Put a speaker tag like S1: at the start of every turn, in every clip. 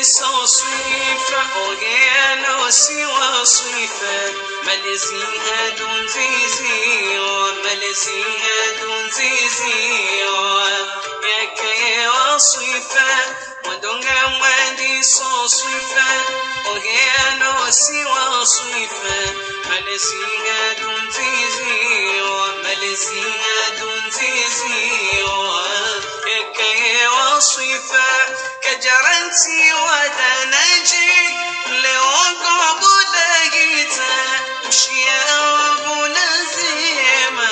S1: sans صفة وغيانو سوى صفة ملزيها دون زيزي وملزيها دون زيزي يا كي وصفة ودونغا وادي sans صفة وغيانو سوى صفة ملزيها دون زيزي وملزيها دون زيزي يا كي وصفة كجرنتي ودنجي لوقع بودايتا مشيا بولازيما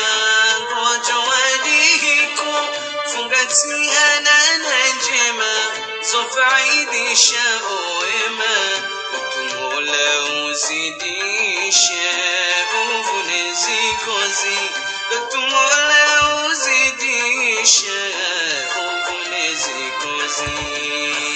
S1: وجواديكو فنغتي انا نجمة زوف عيدي شاوما وتمولا وزيدي شاو نزي كوزي وتمولا وزيدي شاو نزي كوزي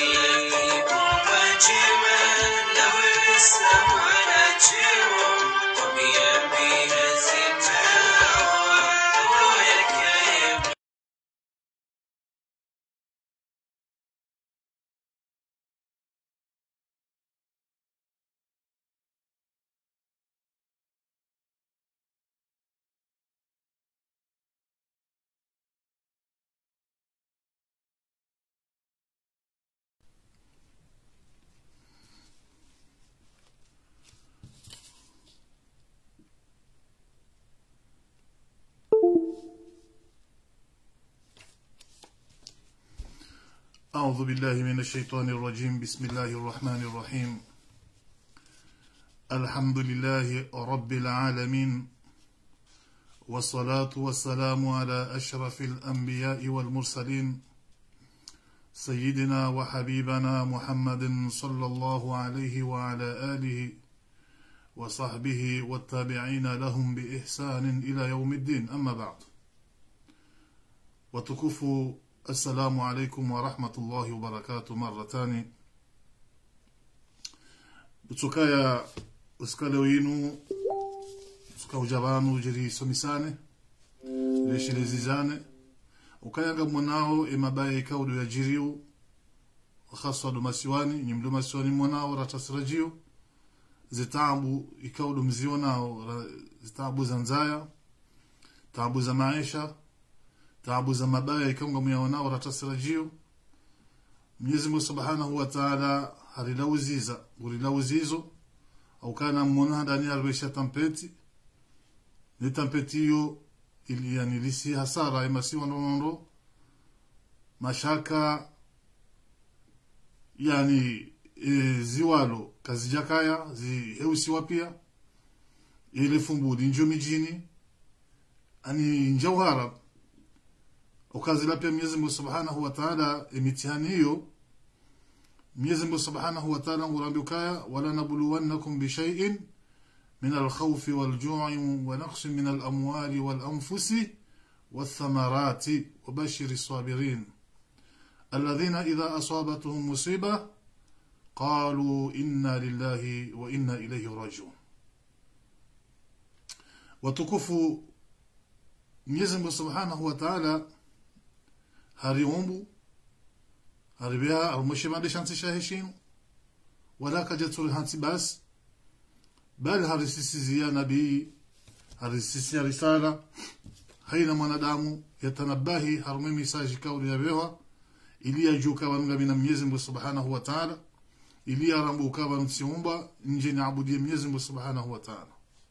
S2: أعوذ بالله من الشيطان الرجيم بسم الله الرحمن الرحيم الحمد لله رب العالمين والصلاة والسلام على أشرف الأنبياء والمرسلين سيدنا وحبيبنا محمد صلى الله عليه وعلى آله وصحبه والتابعين لهم بإحسان إلى يوم الدين أما بعد وتكفوا السلام عليكم ورحمة الله وبركاته مرة تاني بتسكايا usikale winu usuka ujabanu jiri somisane leshilezizane ukayanga mwanao emabaya ikaudu ya jiriu haswa dumasiwani nyimdu masiwani mwanao ratasirajio zitabu ikaudu mzio nao zitabu za nzaya tabu za maisha taabu za mabaya ikaunga muyaonao ratasirajio Mwenyezi Mungu Subhanahu wa Ta'ala harilauziza gurilauzizo au kana mmona ndani alwesha tampeti ni tampeti hiyo ili yani lisi hasara imasi wanondo mashaka yani e, ziwalo kazijakaya ziheusiwa pia ile fumbudi njo mijini ani njauhara ukazila pia Mwenyezi Mungu Subhanahu wa Ta'ala mitihani hiyo Mwenyezi Mungu Subhanahu wa Ta'ala ngurambikaya wala nabluwannakum bi shay'in min al-khawf wal-ju'i wa naqs min al-amwali wal-anfusi wath-thamarati wa bashir as-sabirin alladhina idha asabatuhum musiba qalu inna lillahi wa inna ilayhi raji'un watukufu Mwenyezi Mungu Subhanahu wa Ta'ala hariumbu haribia almushimande shanti shahishinu wala kajatul hanti bas bali harisisizia nabii harisisia risala haina mwanadamu yatanabahi harume misaji kauli ya bewa ili yajuka wanga mina Mwenyezi Mungu Subhanahu wa Ta'ala ili yarambuka wansiumba nje ni abudie Mwenyezi Mungu Subhanahu wa Ta'ala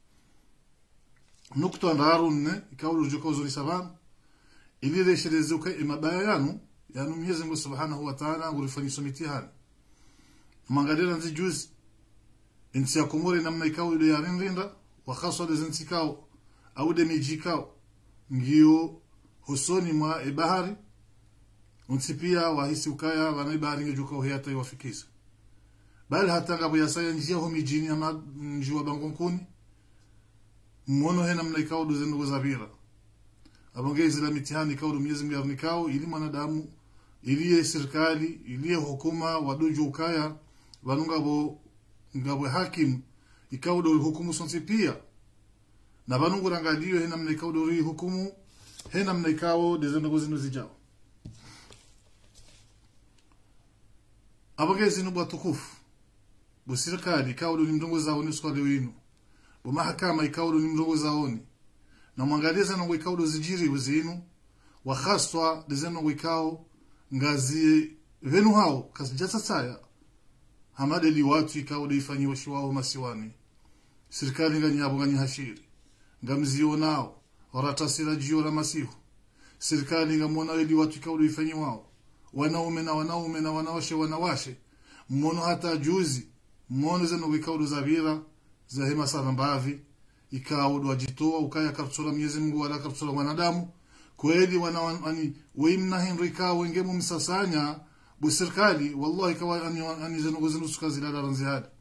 S2: nukta ndarunne kauli juka uzuri sababu ili resherezuka imabaya yanu yanu Mwenyezi Mungu Subhanahu wa Ta'ala ngurifanyisha mitihani mangadira nzi juzi insi yakumuri namna ikao ile yarinrinda wa khaswa de zintikao au de mijikao ngiyo husoni mwa ibahari unsi pia wahisi ukaya wana ibahari ngejuka uhiyata iwafikisa bali hata ngabo yasaya njia ho mijini ama njua bangonkuni mmono he namna ikao do zindugo zabira abongezi la mitihani ikao do Mwenyezi Mungu yarnikao ili mwanadamu iliye serikali iliye hukuma waduju ukaya vanunga bo ngabwe hakim ikaudo hukumu sonsi pia na vanungu rangaliyo hena mna ikaudo ri hukumu hena mna ikawo dezendo zinu zijao abagezi ni bwatukufu busirikali ikawulo ni mrongo zao ni swali winu bu mahakama ikawulo ni mrongo zaoni na mwangaliza na ikawulo zijiri uzinu wa khaswa dizeno ikao ngazi venu hao kasijata saya hamadeli watu ikawulo ifanyiwa shiwao masiwani serikali nganyabo ngani hashiri ngamzio nao waratasira jio la masihu serikali ngamona ili watu ikawulo ifanyiwao wanaume na wanaume na wanawashe wanawashe mmono hata juzi mmono zeno wikaudu za vira za hema sana mbavi ikaudu wajitoa ukaya kapsula Mwenyezi Mungu wala kapsula wanadamu kweli wana ani weimna henro ikawa wengemu msasanya bu serikali wallahi kawa ani ani zeno zeno sukazi la ranziada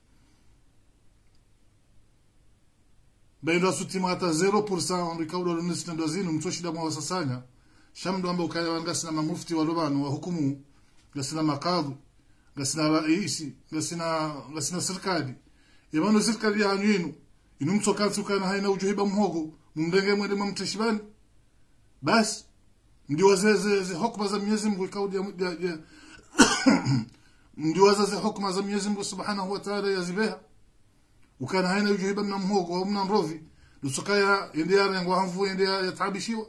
S2: baindo asutima hata 0% rikaudu lunisina dozinu mtoshida mwa wasasanya shamdo ambao ukaya wangasina mamufti walobano wa hukumu gasina makadhi gasina raisi gasina gasina serikali yabano serikali ya yinu inu mtokatsi ukana haina ujuhiba mhogo mumdenge mwende mtashibani basi ndio wazeze ze hukma za Mwenyezi Mungu ikaudi ya, ya ndio wazeze hukma za Mwenyezi Mungu Subhanahu wa Ta'ala yazibeha ukana haina ujuhiba mna mhogo au mna mrovi lusokaya endea yangu hamvu endea yatabishiwa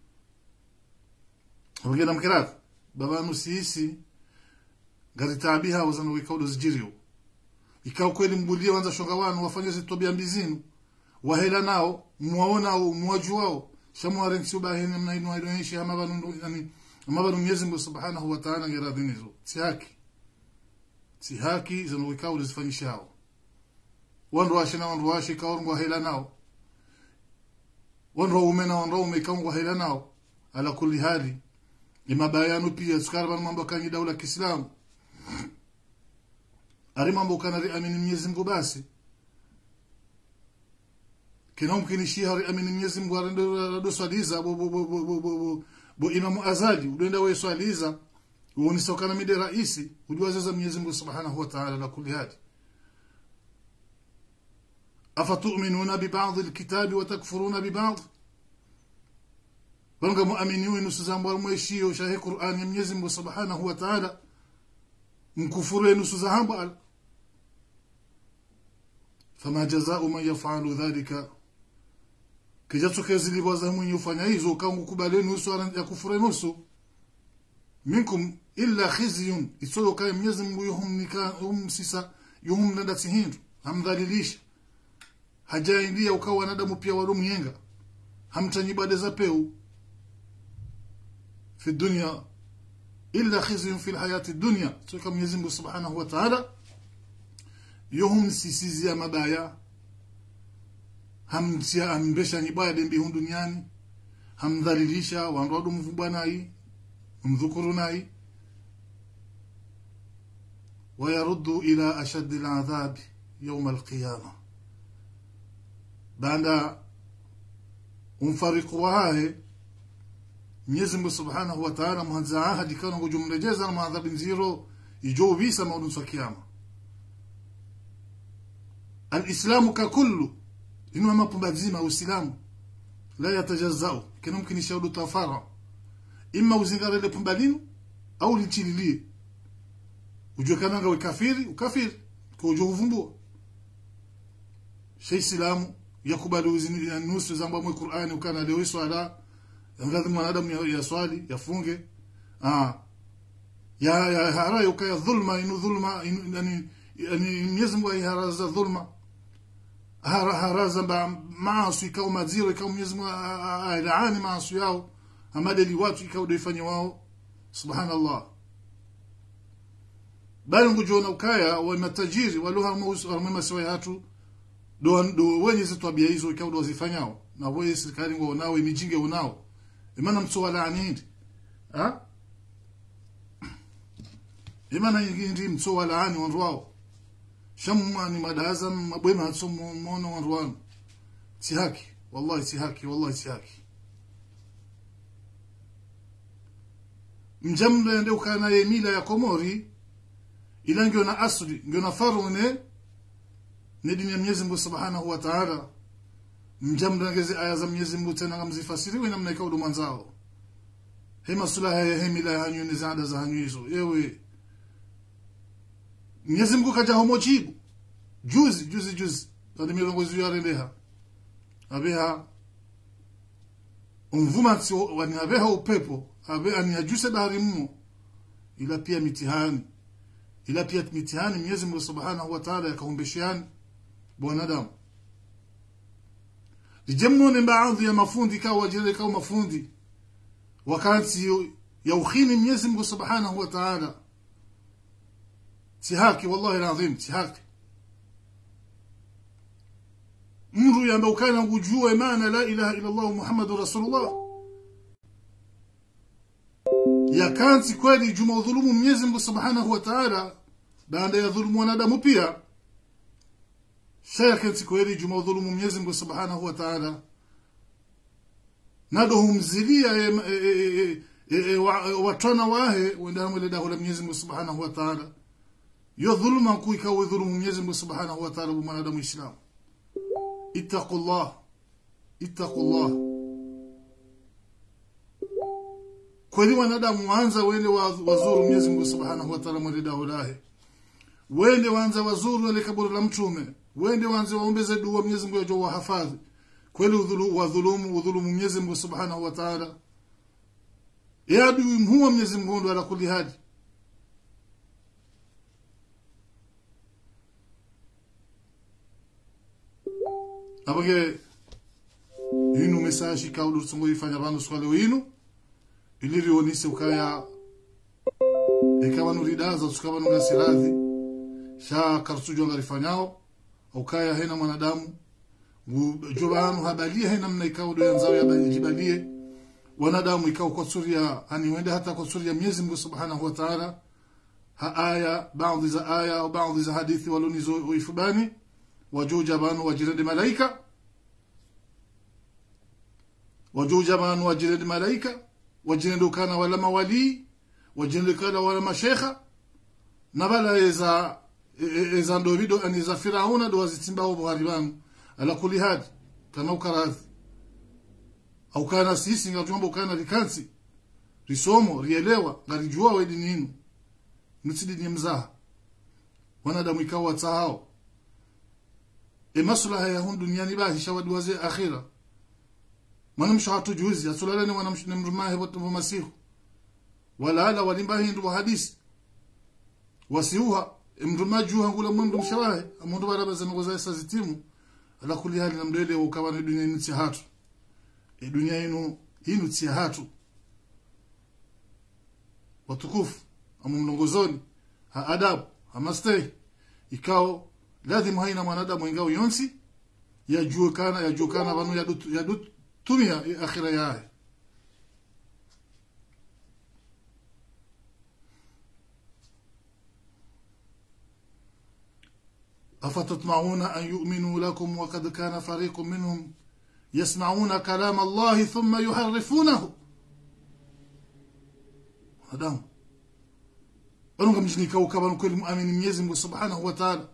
S2: wengine mkirafu baba nusisi garitabiha wazana wikaudo zijirio ikao kweli mbulie wanza shonga wanu wafanye zitobia mbizinu wahela nao muwaona au muwaju wao shamware nsubahini mnainu aidoishi ama banu yani ama banu Mwenyezi Mungu Subhanahu wa Ta'ala ngeradhinizo si haki si haki zano wikaudo zifanyisha hao wandu washe na wandu washe kaorngwa hela nao wandu ume na wandu ume kaorngwa hela nao ala kulli hali ni mabayano pia sukara mambo kanyi daula Kiislamu ari mambo kana ri amini Mwenyezi Mungu basi kina mkinishia ari amini Mwenyezi Mungu arendo rado swaliza bo bo bo bo bo bo bo imamu azali udenda we swaliza uoni sokana mide raisi ujua zaza Mwenyezi Mungu Subhanahu wa Ta'ala la kulli hadi afatu'minuna bi ba'd al-kitabi wa takfuruna bi ba'd banga muaminiwe nusu za mbwa mweshio shahi Qur'an ya Mwenyezi Mungu Subhanahu wa Ta'ala mkufuru nusu za hamba fama jazao man yaf'alu dhalika kijatuke ziliwaza mwenye ufanya hizo kangu kubali nusu ya kufuru nusu minkum illa khizyun isolo kaya Mwenyezi Mungu yuhumnika humsisa yuhum nanda tihindu hamdhalilisha hajaindia ukawa wanadamu pia walomyenga hamtanyibada za peu في الدنيا إلا خزي في الحياة الدنيا كما يزم سبحانه وتعالى يهم سيسيزيا مبايا هم سيا هم بشا نبايا دين بيهم دنياني هم ذليليشا وانرادو مفباناي مذكرناي ويرد إلى أشد العذاب يوم القيامة بعد umfariko wahahe Mwenyezi Mungu Subhanahu wa Ta'ala mwanza ahadi kana kujumrejeza na maadhabu nziro ijo visa maudun sa kiyama Alislamu kakullu inu mapumba zima uislamu la yatajazau kana mumkin shaudu tafara imma uzingara ile pumba linu au lichililie ujue kana nga ukafiri ukafiri kwa ujue uvumbua shay islamu yakubali uzini nusu zamba mwe Qur'ani ukana leo swala lazima mwanadamu ya, ya swali yafunge ah ya ya harayo kaya dhulma inu dhulma inu, yani yani Mwenyezi Mungu haraza dhulma hara haraza ba maasi kama maziro kama Mwenyezi Mungu alaani maasi yao amadeli watu ikao doifanye wao subhanallah bali ngujona ukaya wa matajiri waluha mwema siwa hatu do do wenye zitwabia hizo ikao do zifanyao na wewe serikali ngo nao imijinge unao imana mtsoala anindi ha imana yingindi mtsoala ani wandu wao shamani madaza mabwema atso mono wandu wanu si haki wallahi si haki wallahi si haki mjamle ndio kana ye mila ya komori ila ngio na asli ngio na farune ni dini ya Mwenyezi Mungu Subhanahu wa Ta'ala mjamle ngezi aya za Mwenyezi Mungu tena ngamzifasiriwe namna ikaudo mwanzao hema sulaha ya hemila hanyu ni zaada za hanyu hizo yewe mwenyezi mungu kaja homo jibu juzi juzi juzi ani milongozi yarendeha abeha umvumatsi wani abeha upepo abe ani ajuse bahari mmo ila pia mitihani ila pia mitihani Mwenyezi Mungu Subhanahu wa Ta'ala yakaumbeshiani bwanadamu lijemnone baadhi ya mafundi kawa wajire kawa mafundi wakati ya ukhini Mwenyezi Mungu Subhanahu wa Ta'ala tihaki wallahi alazim tihaki mru ambaye ukana kujua maana la ilaha illa Allah Muhammadur Rasulullah ya kanti kweli juma udhulumu Mwenyezi Mungu Subhanahu wa Ta'ala baada ya dhulumu wanadamu pia shaya kanti kweli juma udhulumu Mwenyezi Mungu Subhanahu wa Ta'ala nado humzilia watana wahe wenda mwele dahu la Mwenyezi Mungu Subhanahu wa Ta'ala yo dhuluma kuika udhulumu Mwenyezi Mungu Subhanahu wa Ta'ala mwanadamu Islamu ittaqullah ittaqullah kweli wanadamu waanza wende wazuru Mwenyezi Mungu Subhanahu wa Ta'ala mwende daulahi wende waanza wazuru ile kaburi la mtume wende waanze waombeze dua Mwenyezi Mungu ajua wahafadhi kweli udhulu wadhulumu udhulumu Mwenyezi Mungu Subhanahu wa Ta'ala ya adui mhuwa Mwenyezi Mungu ndo ala kulli hadi abage inu message kaulu tsungo ifanya bantu swale winu ilirionise ukaya ikawa nuridaza tukawa nungasiradhi sha karsujo ngarifanyao ukaya hena mwanadamu jobanu habalia hena mna ikawa do yanzao ya jibalie wanadamu ikawa kwa suria ani wende hata kwa suria Mwenyezi Mungu Subhanahu wa Ta'ala ha aya baadhi za aya au baadhi za hadithi walonizo ifubani wajuja banu wajirende malaika wajuja banu wajirende malaika wajirende kana wala mawali wajirende kana wala mashekha na bala eza eza ndovido ani za firauna do wazitimba ho buhari bangu ala kuli hadi kama ukaradhi au kana sisi ngajomba kana likansi risomo rielewa ngarijua we dini yenu nutsi dini mzaha wanadamu ikawa tsahao e maslaha ya hun duniani bahi shawadi waze akhira manam shahatu juzi asulala ni manam shne mrumahe wa masihu wala ala walimbahi ndu hadisi wasiuha mruma juha ngula mundu mshawahe amundu baraba za ngoza esa zitimu ala kuli hali na mdele ukawa ni dunia ni hatu e dunia inu inu tia hatu watukufu amumlongozoni ha adabu hamastei ikao lazima haina mwanadamu ingao yonsi yajuekana yajuekana vanu yadut yadut tumia akhira yae أفتطمعون أن يؤمنوا لكم وقد كان فريق منهم يسمعون كلام الله ثم يحرفونه هذا أنهم مجني كوكبا كل مؤمن يزم سبحانه وتعالى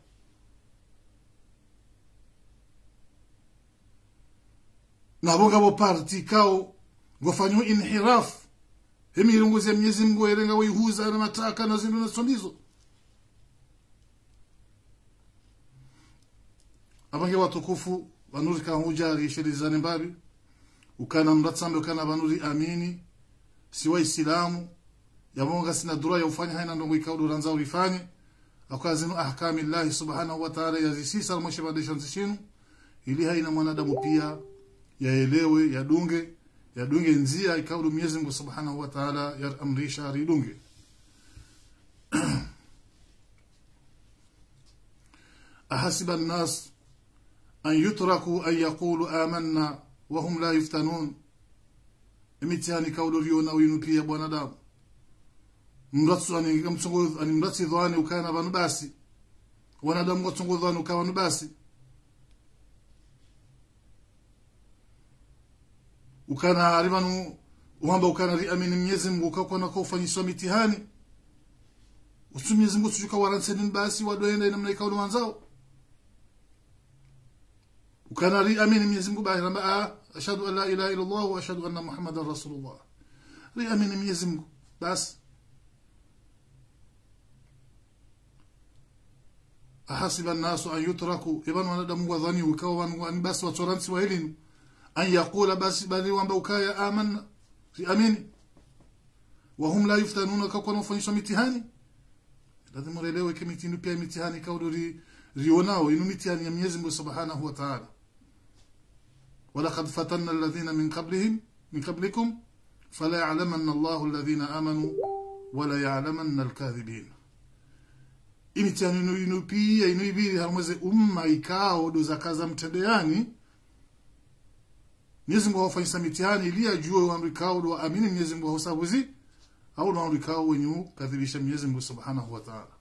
S2: nabo ngabo parti kao ngofanywa inhiraf emirunguzi ya Mwenyezi Mungu erenga wihuza na mataka na zindu na sondizo abange watukufu banuri kahuja rishirizane mbabi ukana mratsambe ukana banuri amini si waislamu yamonga sina dura ya ufanya haina ndongo ikaudu ranza ulifanye akazinu ahkami Allah subhanahu wa ta'ala yazisisa almoshe badisha nzishinu ili haina mwanadamu pia yaelewe yadunge yadunge nzia ikaudu Mwenyezi Mungu Subhanahu wa Ta'ala yaamrisha ridunge ahasiba an-nas an yutraku an yaqulu amanna wa hum la yuftanun imitihani kaudu riona winu pia bwanadamu mratsu ani mtsongo ani mratsi dhwani ukana banu basi wanadamu watsongo dhwani ukawa basi ukana arivanu uhamba ukana riamini Mwenyezi Mungu ukakwa na kufanyishwa mitihani usu Mwenyezi Mungu tujuka waranseni basi wadoenda namna ikaulu wanzao ukana riamini Mwenyezi Mungu basi ramba ashhadu an la ilaha illa Allah wa ashhadu anna Muhammadar Rasulullah riamini Mwenyezi Mungu basi ahasiba nnasu an yutraku ivan wanadamu wadhani ukawa wanu basi watoransi wa elinu an yaqula basi bali wamba ukaya amanna si amini wahum la yuftanuna kakwa nafanyishwa mitihani lazima uelewe ke mitindo pia mitihani kaudo ri, rionao inu mitihani ya Mwenyezi Mungu Subhanahu wa Ta'ala ولقد فتنا الذين من قبلهم من قبلكم فلا يعلمن الله الذين آمنوا ولا يعلمن الكاذبين imitihani inu inu pia inu ibiri hamweze umma ikao do zakaza mtendeani Mwenyezi Mungu hawafanyisa mitihani ili ajue waamrikao do amini Mwenyezi Mungu hausabuzi au na waamrikao wenyu kadhibisha Mwenyezi Mungu Subhanahu wa Ta'ala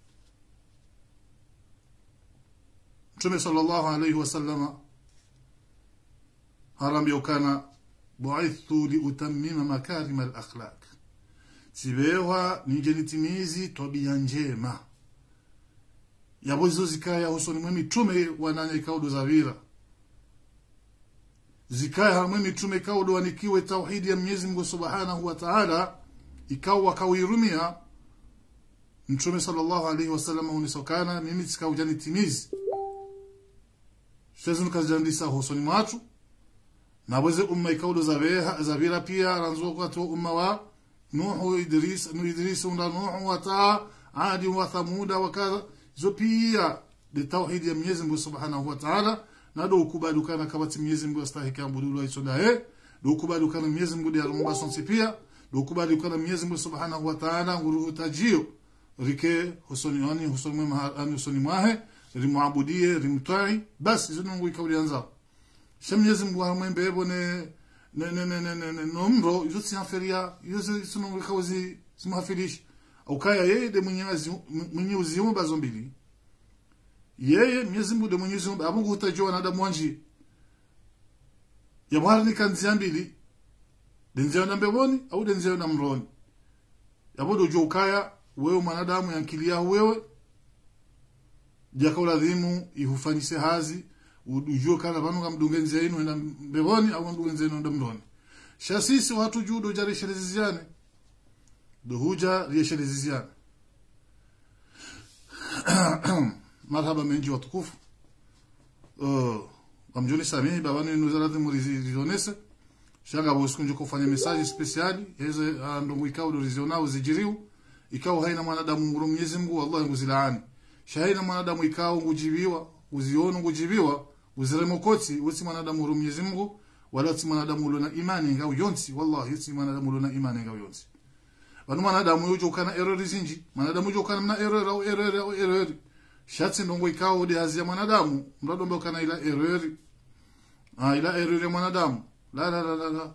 S2: Mtume sallallahu alayhi wasallama harambia ukana bu'ithtu liutammima makarima al-akhlaq sibewa nije nitimizi tabia njema yabo hizo zikaya husoni mwe mitume wananya ikaudo za vira zikaya hamwe mitume ikaudo wanikiwe tauhidi ya Mwenyezi Mungu Subhanahu wa Ta'ala ikawa wakawirumia mtume sallallahu alaihi wasallam unisokana mimi sikauja nitimizi shazinu kazijandisa husoni mwatu nabweze umma ikaudo za veha za vira pia ranzo kwa tu umma wa nuhu idris nu idris unda nuhu wa taa adi wa thamuda wa kadha zo pia de tauhid ya Mwenyezi Mungu Subhanahu wa Ta'ala na do ukubali kana kabati Mwenyezi Mungu astahiki abudu isonda he do ukubali kana Mwenyezi Mungu ya rumba sonsi pia do ukubali kana Mwenyezi Mungu Subhanahu wa Ta'ala nguru tajio rike husoni wani husoni mwa ani husoni mwahe rimwabudie rimtai basi zo nungu ikauli anza Mwenyezi Mungu hamwembe ebo ne ne ne ne ne ne ne nomro izo si aferia izo sino ikauzi simhafilishi ukaya yeye de mwenyezi mwenye uzimu bazo mbili yeye Mwenyezi Mungu de mwenye uzimu amungu utajua wanadamu wanji ya bwana ni kanzia mbili denzio na mbeboni au denzio na mroni yabodo jo ukaya wewe mwanadamu yankilia wewe jakaula dhimu ihufanyise hazi ujue kana vanu kamdungenzi yenu enda mbeboni au mdungenzi yenu enda mroni shasisi watu judo jarishereziziane dohuja riesheleziziane marhaba menji watukufu uh, wamjoni samihi babanu inuzarati murizionese shanga bosikunje kufanya mesaji spesiali heze ndongo ikao dorizionao zijiriu ikao haina mwanadamu nguru Mwenyezi Mungu wallahi nguzilaani shahaina mwanadamu ikao ngujibiwa uziona ngujibiwa uziremokoti usi mwanadamu nguru Mwenyezi Mungu wala si mwanadamu ulona imani ngao yonsi wallahi si mwanadamu ulona imani ngao yonsi vanu mwanadamu yujo ukana errori zinji mwanadamu yujo ukana mna error au error au error shatsi ndongo ikao de hazia mwanadamu mradombe ukana ila error ah ila error ya mwanadamu la la la la, la.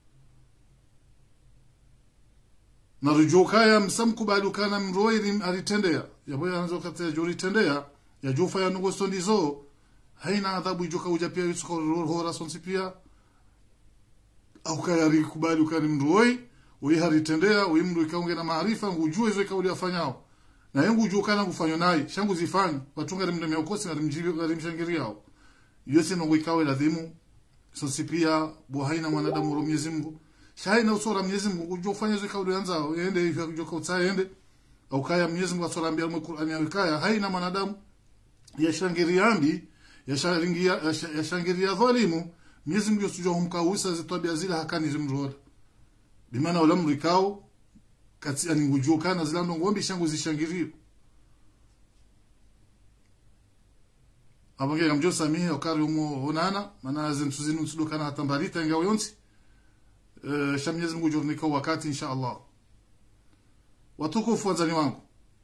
S2: na rujukaya msamkubali ukana mroiri alitendea yabo yanzo kata jori tendea ya jufa ya nugo stondizo haina adhabu ijoka uja pia yusuka hora sonsi pia au kaya rikubali ukani mroi uyi haritendea uyi mndu ikaunge na maarifa ngujue hizo ikauli afanyao na yengu ujue kana kufanyo naye shangu zifanyi watunga rimde meokosi na rimjibi na rimshangiriao yose nongo ikawe ladhimu sonsi pia buhaina mwanadamu ro Mwenyezi Mungu shaina usora Mwenyezi Mungu ujue ufanye hizo ikauli anza ende hivyo ujue kautsa ende au kaya Mwenyezi Mungu asora ambia mu Qur'ani ya kaya haina mwanadamu yashangiriambi yashangiria yashangiria dhalimu Mwenyezi Mungu yosujua humkausa zitabia zile hakani zimroda bimana ulamru ikao kati ani ngujua kana zilando ngombe shangu zishangirio abange gamjo samihe okari umo onana mana zimsuzinu nsudo kana hatambarita ingao yonsi uh, sha Mwenyezi Mungu jornika wakati insha Allah watukufu wazani wangu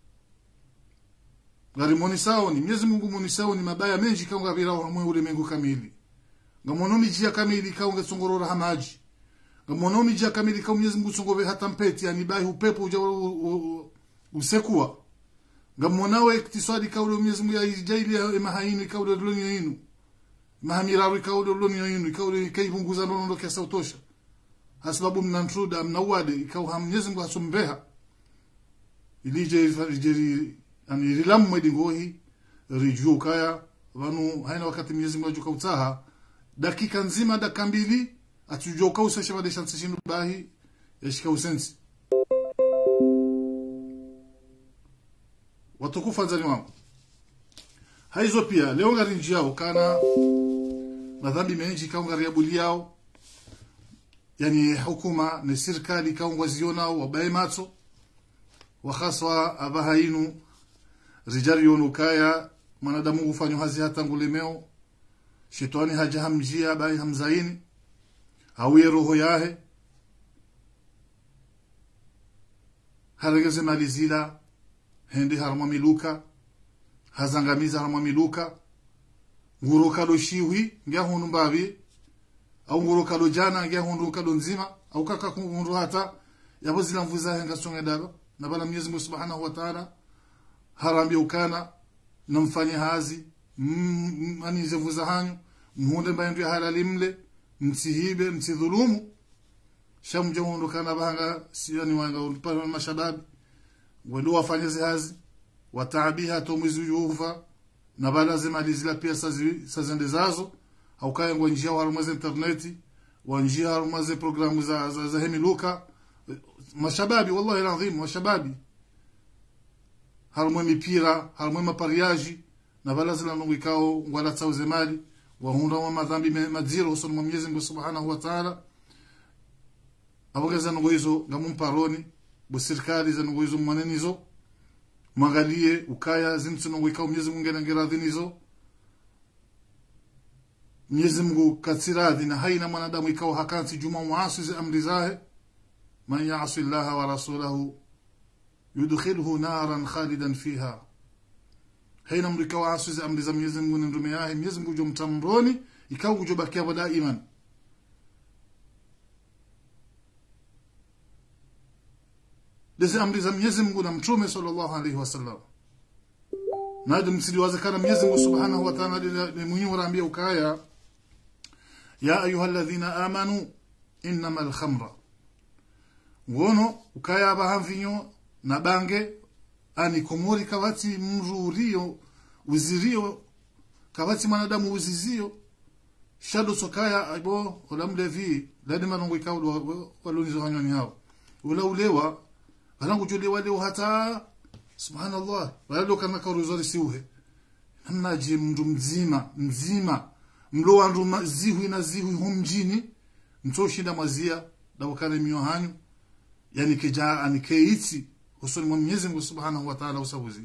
S2: ngari monisao ni Mwenyezi Mungu monisao ni mabaya menji kaunga vira wa mwe ulimwengu kamili ngamonomi jia kamili kaunga songorora hamaji ngamonomi jia kamili kaunga Mwenyezi Mungu songove hata mpeti yani bai upepo uja usekua ngamonawe iktisadi kaule Mwenyezi Mungu ya jaili ya mahaini kaule loni yinu mahamiraru kaule loni yinu kaule kaibunguza nono kiasa utosha hasababu mnantruda mnawade ikau Mwenyezi Mungu hasombeha ilije rijeri ani rilamu mwedi ngohi rijuu kaya vanu haina wakati Mwenyezi Mungu ajuka utaha dakika nzima dakika mbili atujoka usesha bade shansi shinu bahi yashika usensi watukufu anzani wangu haizo pia leo ngari njiao kana madhambi menji kaungari abuli yao yani hukuma ni serikali kaungwa zionao wabaye matso wakhaswa abahainu rijali yonukaya mwanadamu hufanywa hazi hata ngulemeo shetani haja hamjia bai hamzaini awiye roho yahe haregeze mali zila hendi harma miluka hazangamiza harma miluka nguro kalo shiwi ngya hundu mbavi au nguro kalo jana ngya hundu kalo nzima au kaka hundu hata yabo zila mvuza henga songe dalo na bala Mwenyezi Mungu Subhanahu wa Ta'ala harambi ukana namfanye hazi manize vuza hanyu muhunde mbaye ndio halali mle msihibe msidhulumu shamje hundu kana bahanga sioni wanga ulipana mashababi wendo wafanye hazi wataabiha to mwezi ujufa na bala zimali zila pia sazi sazende zazo au kaya ngwa njia wa rumeze interneti wa njia wa rumeze programu za za, za hemiluka mashababi wallahi alazim mashababi harumwe mipira harumwe mapariaji na bala zila nungikao ngwala tsauze mali wahunda wa madhambi madziro husoni mwa Mwenyezi Mungu Subhanahu wa Ta'ala abogeza ngoizo ngamumparoni bo serikali za ngoizo mwanenizo mwangalie ukaya zimtsuno ngwikao Mwenyezi Mungu ngerangeradhinizo Mwenyezi Mungu katsiradhi na haina mwanadamu ikao hakansi juma muasi za amri zahe man ya'si Allah wa rasulahu yudkhilhu naran khalidan fiha haina mrika wa asu za amri za Mwenyezi Mungu na ndume yake Mwenyezi Mungu jomtamroni ikao kujobakia wada iman Dezi amri za Mwenyezi Mungu na Mtume sallallahu alaihi wasallam na hadi msiliwazekana Mwenyezi Mungu Subhanahu wa Ta'ala ni muhimu raambia ukaya ya ayyuhalladhina amanu innamal khamra wono ukaya bahamvinyo na bange ani komori kawati mrurio uzirio kawati mwanadamu uzizio shado sokaya abo olamlevi ladi manongo ikawdo walonizo hanyoni hao ula ulewa balangu jole wale hata subhanallah wale kana karuzori siuhe namna je mndu mzima mzima mlo wandu zihu na zihu humjini mtoshinda mwazia dawakana mio hanyu yani kija anikeiti usoni mwa Mwenyezi Mungu Subhanahu wa Ta'ala usabuzi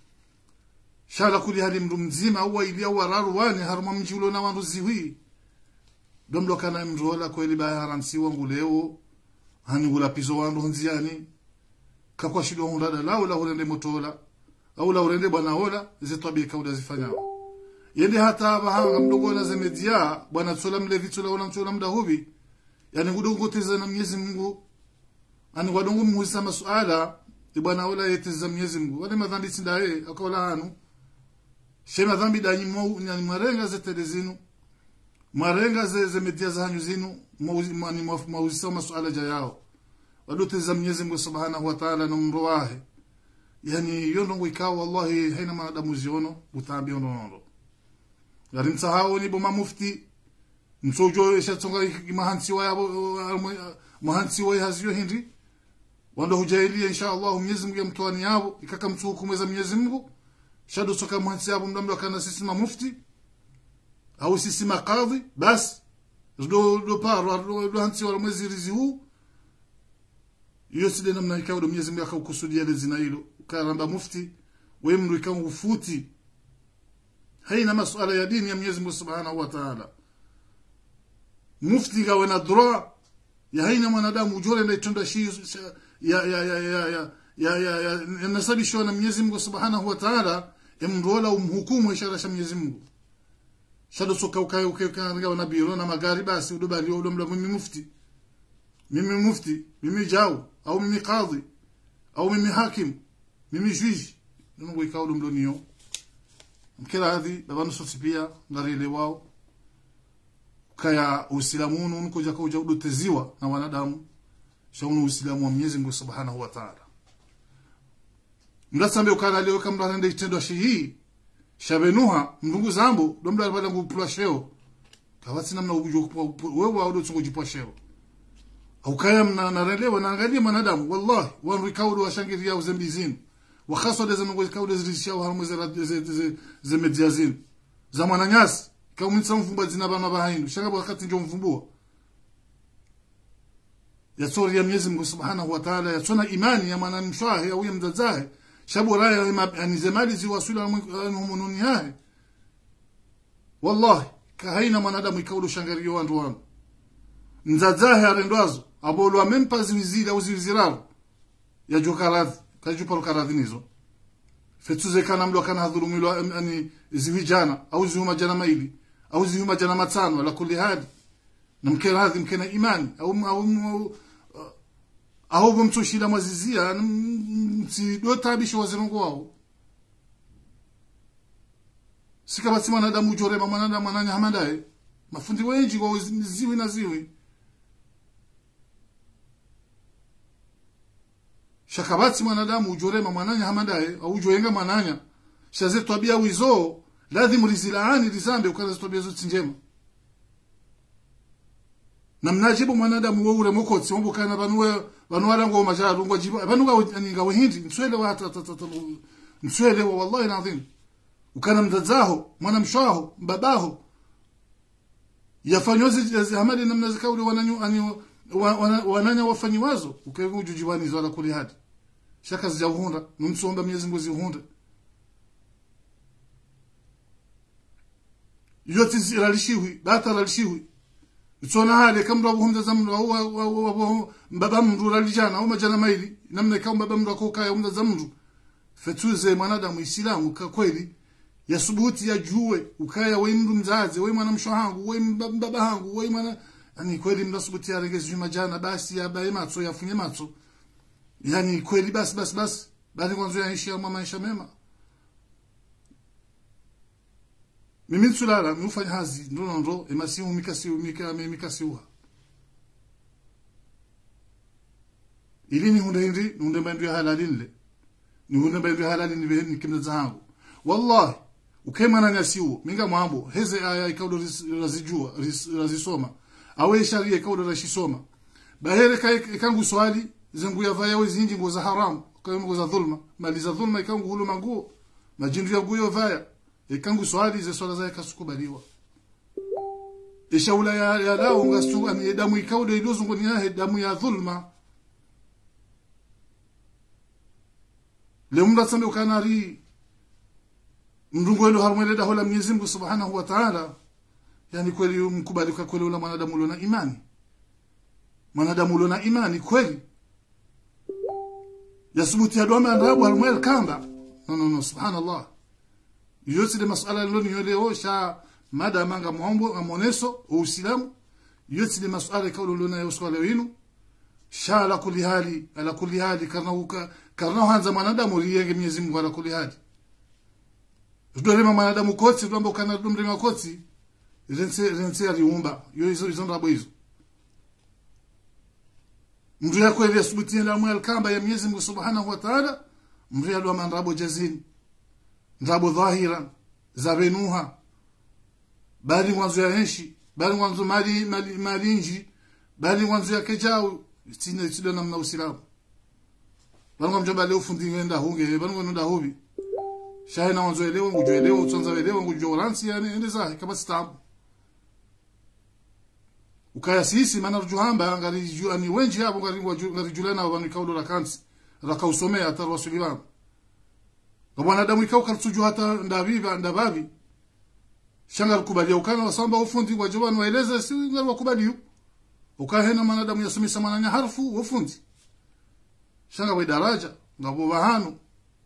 S2: shala kuli hali mndu mzima au ili au raru wani haruma mji ulo na wandu ziwi domlo kana mndu wala kweli baya haramsi wangu leo hani gula pizo wandu nziani kakwa shido hunda da la wala urende motola au la urende bwana ola zitabi kauda zifanyao yende hata bahanga mdogo na zemedia bwana tsola mle vitsola wala mtsola mda hubi yani ngudongoteza na Mwenyezi Mungu ani wadongo muhisa masuala ibwana ola yeteza Mwenyezi Mungu wale madhambi sindaye akola hanu she madhambi danyi mo ni marenga ze telezinu marenga ze ze media za hanyu zinu mwani mawusa masuala ja yao wadoteza Mwenyezi Mungu Subhanahu wa Ta'ala na mro wahe yani yondo ngikao wallahi haina maadamu ziono utambi ono ono gari msahao ni boma mufti msojo shatsonga mahansi wa yabo mahansi wa haziyo hindi wanda hujailia insha Allah Mwenyezi Mungu yamtoani yao ikaka mtuhukumeza Mwenyezi Mungu shado soka mahansi yabo mdamdo kana sisi ma mufti au sisi makadhi bas do do paro do hansi wa mwezi rizi huu hiyo sile namna ikawa do Mwenyezi Mungu akakusudia ile zina hilo karamba mufti wewe mndu ikawa ufuti haina masuala ya dini ya Mwenyezi Mungu Subhanahu wa Ta'ala mufti gawe na droit ya haina mwanadamu ujole na itunda shi ya ya ya ya ya ya ya ya nasabishwa na Mwenyezi Mungu Subhanahu wa Ta'ala emrola umhukumu ishara sha Mwenyezi Mungu shado soka ukae ukae ukae na biro na magari basi udobali udomla mimi mufti mimi mufti mimi jao au mimi kadhi au mimi hakim mimi juge nungu ikawa udomlo niyo mkira hadhi babanu sosi pia ngarile wao kaya uislamu unu kuja kuja udoteziwa na wanadamu shaunu uislamu wa Mwenyezi Mungu Subhanahu wa Ta'ala mdasambe ukana leo kama nende kitendo shihi shabenuha mndungu zambo domla bala ngupula sheo kawati namna ubujo wewe wa udo kujipwa sheo au kaya mna narelewa naangalia mwanadamu wallahi wa rikaudu wa shangiria uzembizini wakhaso de zanongo kaude zirishia harmo ze ze ze ze media zinu za mwananyasi kaumitsa mvumba zina bana bahainu shaka wakati ndio mvumbua yatsori ya Mwenyezi Mungu Subhanahu wa Ta'ala yatsona imani ya mwana mshwahe au ya mzazahe shabu raya yani zemali zi wasula mununi yahe wallahi kahaina mwanadamu ikaulu shangario wandu wangu mzazahe arendwazo abolu amempa ziwizili au ziwiziraro ya jokaradhi kajupa lukaradhi nizo fetuze kana mlo kana hadhulumilwa ani ziwijana au ziwuma jana maili au ziwuma jana matano ala kulli hadi na mkera hadhi mkena imani au au au bumtushila mwazizia msido tabisho wazirongo wao sikabatsi mwanadamu ujorema mwanadamu ananya hamandaye mafundi wenji kwa ziwi na ziwi shakabatsi mwanadamu ujorema mwananya hamandaye au ujoyenga mwananya shaze twabia wizo lazima rizilaani rizambe ukaza twabia zote njema na mnajibu mwanadamu weure mukotsi wambukana banuwe banuwala ngo majaru ngo jibu banuga ninga wahindi nswele wa hata nswele wa wallahi alazim ukana mdazaho mwana mshaho babaho yafanyozi hamali namna zikauli wananyu ani wananya wafanyi wazo ukego ujujiwani zala kuli hadi shaka zijahunda numsomba Mwenyezi Mungu zihunda yote ziralishiwi bata ralishiwi tsona hale kamra buhumda zamru au mbaba mru ralijana au majana maili namna kama baba mru akoka ya umda zamru fetuze mwanadamu islamu ka kweli ya subuti ya juwe ukaya we mru mzazi we mwana mshahangu we mbaba hangu we mwana yani kweli mda subuti ya regezi majana basi ya bae matso ya funye matso yani kweli basi basi basi bali kwanza yaishi ya maisha mema mimi tsulala mufanya hazi ndo ndo emasimu mikasi mika mikasi uha ili ni hunde hindi hunde bandu ya halali nle ni hunde bandu ya halali ni beheni kimna zangu wallahi ukema na nyasiu minga mwambo heze aya ikaudo razijua razisoma awe sharia ikaudo rashisoma bahere kai kangu swali zengu ya vaya wezinji ngo za haramu kwa ngo za dhulma mali za dhulma ikangu hulu manguo majindu ya guyo vaya ikangu swali ze swala zake kasukubaliwa ishaula ya, ya lao ngasu ani damu ikaude ilozungu ni yahe damu ya dhulma lemunda sambe ukanari mrungu elo harmwele da hola Mwenyezi Mungu Subhanahu wa Ta'ala yani kweli mkubali kwa kweli ula mwanadamu ulona imani mwanadamu ulona imani kweli yasubuti ya doma ndabu harmwele kamba no no no subhanallah yote de masuala loni yoleo sha mada manga muombo amoneso uislamu yote de masuala kaulu lona yoswala winu sha ala kulli hali ala kulli hali karna uka karna hanza mwanadamu liyenge Mwenyezi Mungu ala kulli hali tudorema mwanadamu kotsi tuamba ukana dumrema kotsi rense rense aliumba yo hizo hizo ndabo hizo mtu yako ile asubuti ya mwa alkamba ya Mwenyezi Mungu Subhanahu wa Ta'ala mtu ya ndo mandrabo jazini ndrabo dhahira za benuha bali mwanzo ya enshi bali mwanzo mali mali malinji bali mwanzo ya kejao sina sida namna usilamu bali mwanzo bali ufundi ngenda hunge bali mwanzo nda hobi shahe na mwanzo elewa ngujo elewa utsonza elewa ngujo ransi yani ende zahe kama stamp ukaya sisi maana rujuhamba ngali ju ani wenji hapo ngali ngali julena wa mikaulo la kansi rakausomea hata rasulilam kwa mwanadamu ikao kalituju hata ndaviva ndabavi shanga kubalia ukana wasamba ufundi kwa jabani waeleza si ngali wakubali ukahena mwanadamu yasomesa mwananya harfu ufundi shanga wa daraja ngabo bahanu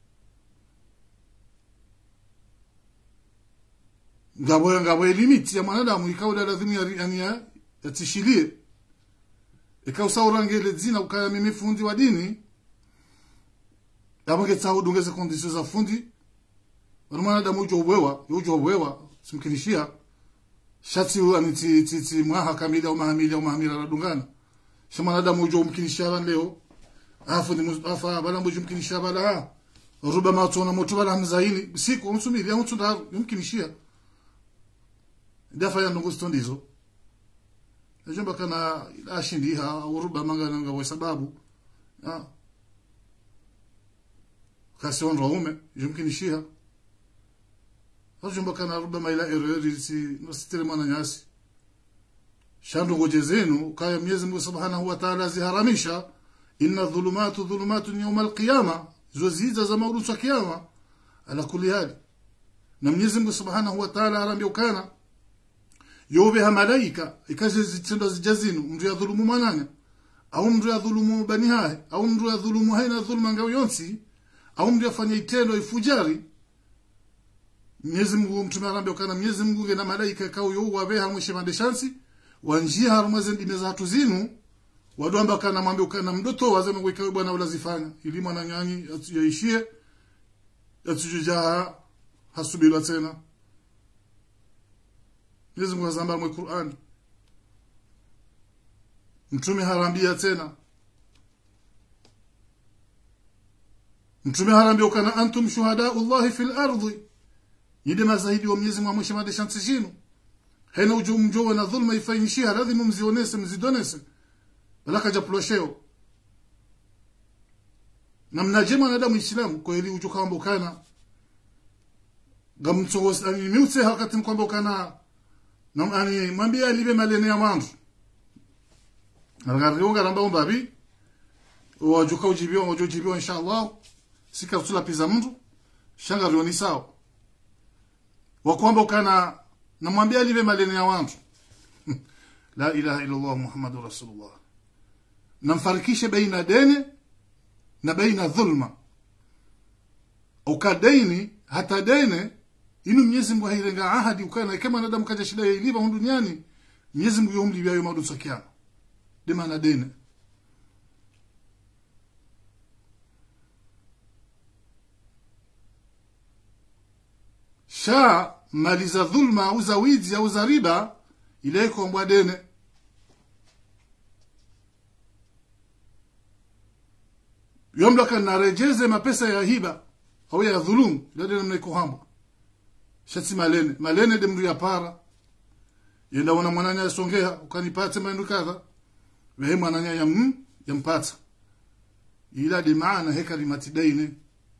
S2: ngabo ngabo limiti ya mwanadamu ikao lazima yani ya yatishilie ikao saurangele zina ukaya mimi fundi wa dini yabange tsawo dungeze conditions za fundi wani mwanadamu ujo ubwewa ujo ubwewa simkinishia shati ani ti ti ti mwaha kamili au mahamili au mahamila la dungana shi mwanadamu ujo umkinishia ban leo afu ni mustafa bala mbujo umkinishia bala ruba ma tuna moto bala mzaili siku umsumiri au tunda umkinishia dafa ya ndungu stondizo najomba kana ashindiha au ruba manga nga sababu ah kasi on raume yumkini shiha hajumba kana rubama ila ereri si nasitere mwana nyasi shandu goje zenu kaya Mwenyezi Mungu Subhanahu wa Ta'ala ziharamisha inna dhulumatu dhulumatun yawm al-qiyama zoziza za maurusu wa kiyama ala kulli hali na Mwenyezi Mungu Subhanahu wa Ta'ala arambia ukana yobe ha malaika ikaje zitendo zijazinu mndu ya dhulumu mwananya au mndu ya dhulumu bani hae au mndu ya dhulumu haina dhuluma ngao yonsi au mndu yafanya itendo ifujari Mwenyezi Mungu mtume arambia ukana Mwenyezi Mungu na malaika kao yo wabe hamwishe mandeshansi wanjia harumweze ndimeza hatu zinu wadwamba kana mwambie ukana mdoto wazeme kwa bwana ulazifanya ili mwana nyanyi yaishie yatujujaha hasubira tena Mwenyezi Mungu azamba mwe Qur'an Mtume harambia tena Mtume harambia ukana antum shuhadaullahi fil ardi Yide mazahidi wa Mwenyezi Mungu amwisha madeshansi zinu hena uju mjowe na dhulma ifanyishia lazima mzionese mzidonese balaka japlosheo na mnajema na damu islamu kwa ili uju kwamba ukana gamtso ani miutse wakati kwamba ukana na ani mwambie alibe malene ya mandu Algarionga ramba umbabi wajuka ujibiwa wajujibiwa inshallah sika tula piza mtu shanga rioni sawa wakwamba ukana namwambia live malene ya watu la ilaha illa Allah muhammadur rasulullah namfarikishe baina deni na baina dhulma ukadaini hata dene inu Mwenyezi Mungu hairenga ahadi ukana kama nadamu kaja shida ya iliva hu duniani Mwenyezi Mungu yomli bya yoma dusa kiyama dema na dene sha mali za dhulma au za wizi au za riba ile ikombwa dene yomlaka narejeze mapesa ya hiba au ya dhulum ile dene mnaikohamba shatsi malene malene de mndu ya para yenda wana mwananya asongea ukanipate mandu kadha wewe mwananya ya mm, yampata ila de maana heka limatidaine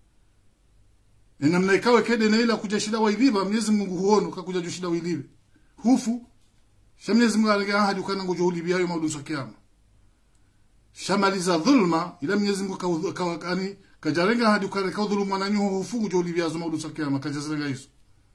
S2: na namna ikawe kede na ila kuja shida wailiba Mwenyezi Mungu huono kakuja jo shida wailibe hufu sha Mwenyezi Mungu aliga ahadi ukana ngojo ulibi hayo mauduso kiyama shamaliza dhulma ila Mwenyezi Mungu kawakani kajarenga ahadi ukana ka dhulma na nyo hufu ngojo ulibi hazo mauduso kiyama kajazenga hizo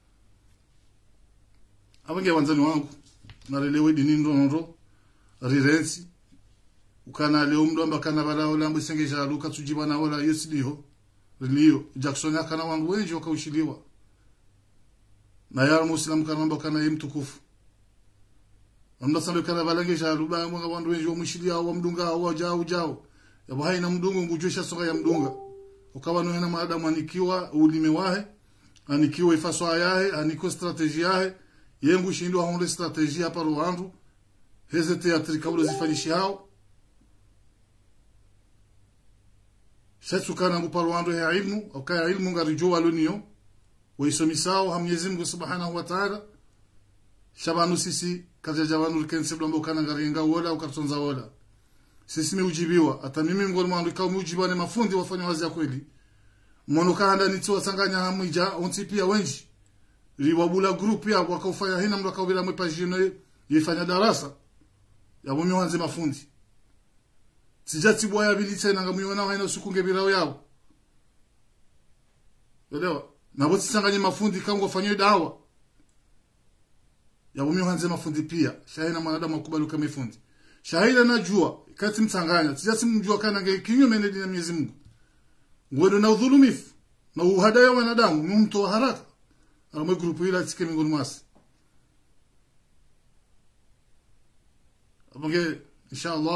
S2: abange wanzani wangu nalelewe dini ndo ndo rirensi ukana leo mdo ambakana bala ola mbisenge jalu katsujiba na ola yesiliho lio Jackson akana wangu wengi wakaushiliwa na ya muslim kanamba kana ye mtukufu amna sambe kana balange sha ruba mwanga wandu wengi wamushilia wa mdunga wa jao jao ya bahai na mdunga ngujusha soka ya mdunga ukawa no hena maadamu anikiwa ulime wahe anikiwa ifaso ayahe aniko strategy yahe yengu shindwa honde strategy hapa Rwanda heze teatri kabla zifanyishi hao shatsukana ngupa Rwanda ya ilmu ukaya ilmu ngarijua luniyo waisomisao ha Mwenyezi Mungu Subhanahu wa Ta'ala shabanu sisi kaja jabanu kense blombo kana ngaringa wola ukatonza wola sisi miujibiwa hata mimi ngoni mwandu kau miujibiwa ni mafundi wafanya wazi ya kweli mwono kanda ni tiwa sanganya hamija onti pia wenji liwabula group ya wakaufanya hina mndo kaubira mwepa jino yifanya darasa ya mumi wanze mafundi sijati bwaya bili tena ngamuiona haina usukunge birao yao elewa na wote sanganye mafundi kango wafanywe dawa ya mumi wanze mafundi pia shahina mwanadamu akubali kama fundi shahida najua kati mtanganya sijati mjua kana nge kinyume na dini ya Mwenyezi Mungu ngwendo na udhulumifu na uhadaya wa wanadamu ni mtu wa haraka alamwe grupu ila tike mingoni mwasi abonge inshallah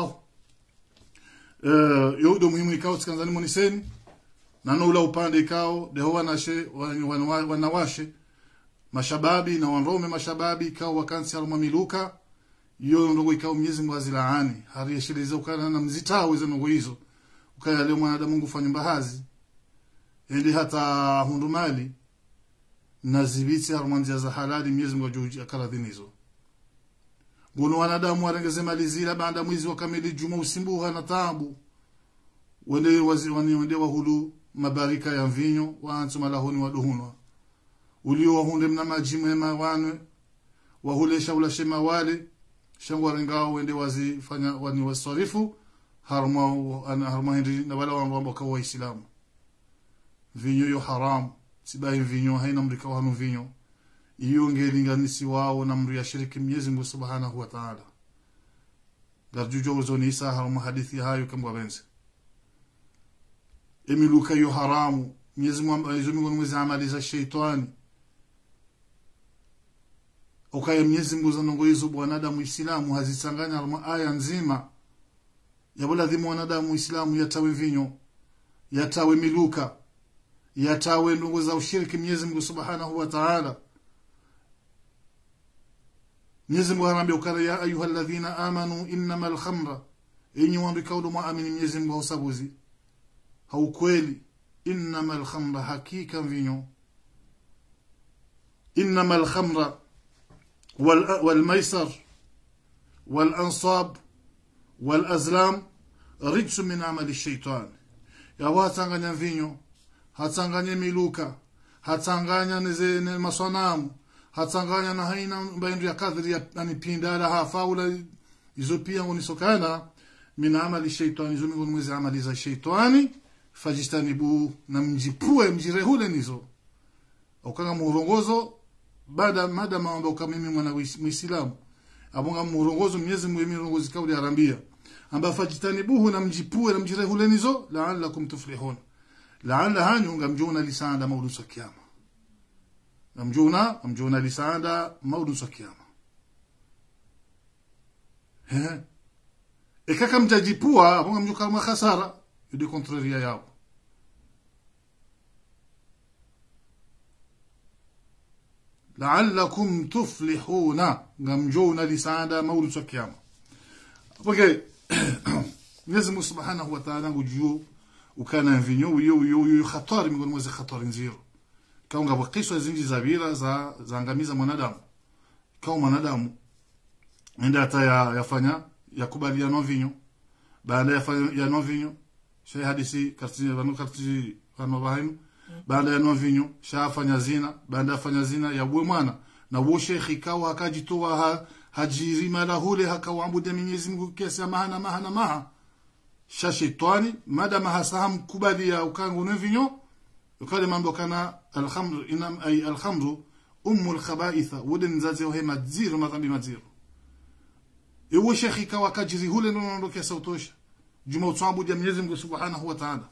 S2: uh, yodo muhimu ikao tikanzani moniseni nano ula upande ikao deho wanashe wanawashe mashababi na wanrome mashababi ikao wakansi aluma miluka iyo ndogo ikao Mwenyezi Mungu azilaani hari yashiriza ukana na mzitao hizo ndogo hizo ukaya leo mwanadamu Mungu fanya mbahazi ili hata hundumali na zibiti harumanzia za halali Mwenyezi Mungu ajuji akaradhini hizo ngono wanadamu warengeze mali zila baada mwezi wa kamili juma usimbuha na taabu wende wazi wani wende wahulu mabarika ya mvinyo wantu malahoni waduhunwa ulio wahunde mna maji mema wanwe wahulesha ulashe mawale shangu waringao wende wazifanya wani wasarifu harma ana harma hindi na wala wamba kwa waislamu vinyo yo haram sibahi vinyo haina mrika wanu vinyo iyo ngelinganisi wao na mru ya shiriki Mwenyezi Mungu Subhanahu wa Ta'ala garjujo uzoni isa harma hadithi hayo kama wenzi emiluka yo haramu Mwenyezi Mungu Mwenyezi Mungu mwezi amali za shaitani ukaya Mwenyezi Mungu zanongo hizo bwanadamu Islamu hazisanganya harma aya nzima yabuladhimu wanadamu Islamu yatawe vinyo yatawe miluka yatawe ndugu za ushiriki Mwenyezi Mungu Subhanahu wa Ta'ala Mwenyezi Mungu anaambia ukara ya ayyuhalladhina amanu innamal khamra enyi wandu kaudu muamini Mwenyezi Mungu hausabuzi haukweli innamal khamra hakika vinyo innamal khamra wal wal maisar wal ansab wal azlam rijsu min amali shaitan yawatanganya vinyo hatsanganye miluka hatsanganya neze ne maswanamu hatsanganya na haina mbaindu ya kadri ya ani pindala hafaula izo pia unisokana min amali shaitani izo miongoni mwezi amali za shaitani fajistanibu na mjipue mjirehule nizo ukanga murongozo baada mada maomba ukamimi mwana muislamu abonga murongozo mnyezi mwemi murongozi kauli arambia amba fajitanibuhu na mjipue na mjirehule nizo la'allakum tuflihun la'alla hanyu ngamjuna lisanda maudu sa kiyama ngamjuna ngamjuna lisanda maudu sa kiyama he ekaka mtajipua abonga mjuka mwa khasara yudi contraria yao la'allakum tuflihuna ngamjuna lisanda maudu sa kiyama okay Mwenyezi Mungu Subhanahu wa Ta'ala ngujuu ukana vinyo uyo uyo uyo khatari miongoni mwa khatari nziro kaunga wakiswa zinji za bira za zaangamiza mwanadamu kama mwanadamu enda hata ya, yafanya yakubali ya no vinyo baada ya fanya ya no vinyo shay hadisi karti wanu karti wanu bahaim baada ya no vinyo shafanya zina baada ya fanya zina ya bwe mwana na wo shekhi kawa akajitoa ha, hajirima lahule hakawabudu Mwenyezi Mungu kiasi mahana mahana maha sha shetani madama hasaham kubali ya ukangu nevinyo ukale mambo kana alhamdu inam ay alhamdu ummu alkhabaitha wuden nzaze wa madziro madhambi madziro ewo shekhi kawa kajiri hule ndo ndo kesa utosha juma utsabudu Mwenyezi Mungu Subhanahu wa Ta'ala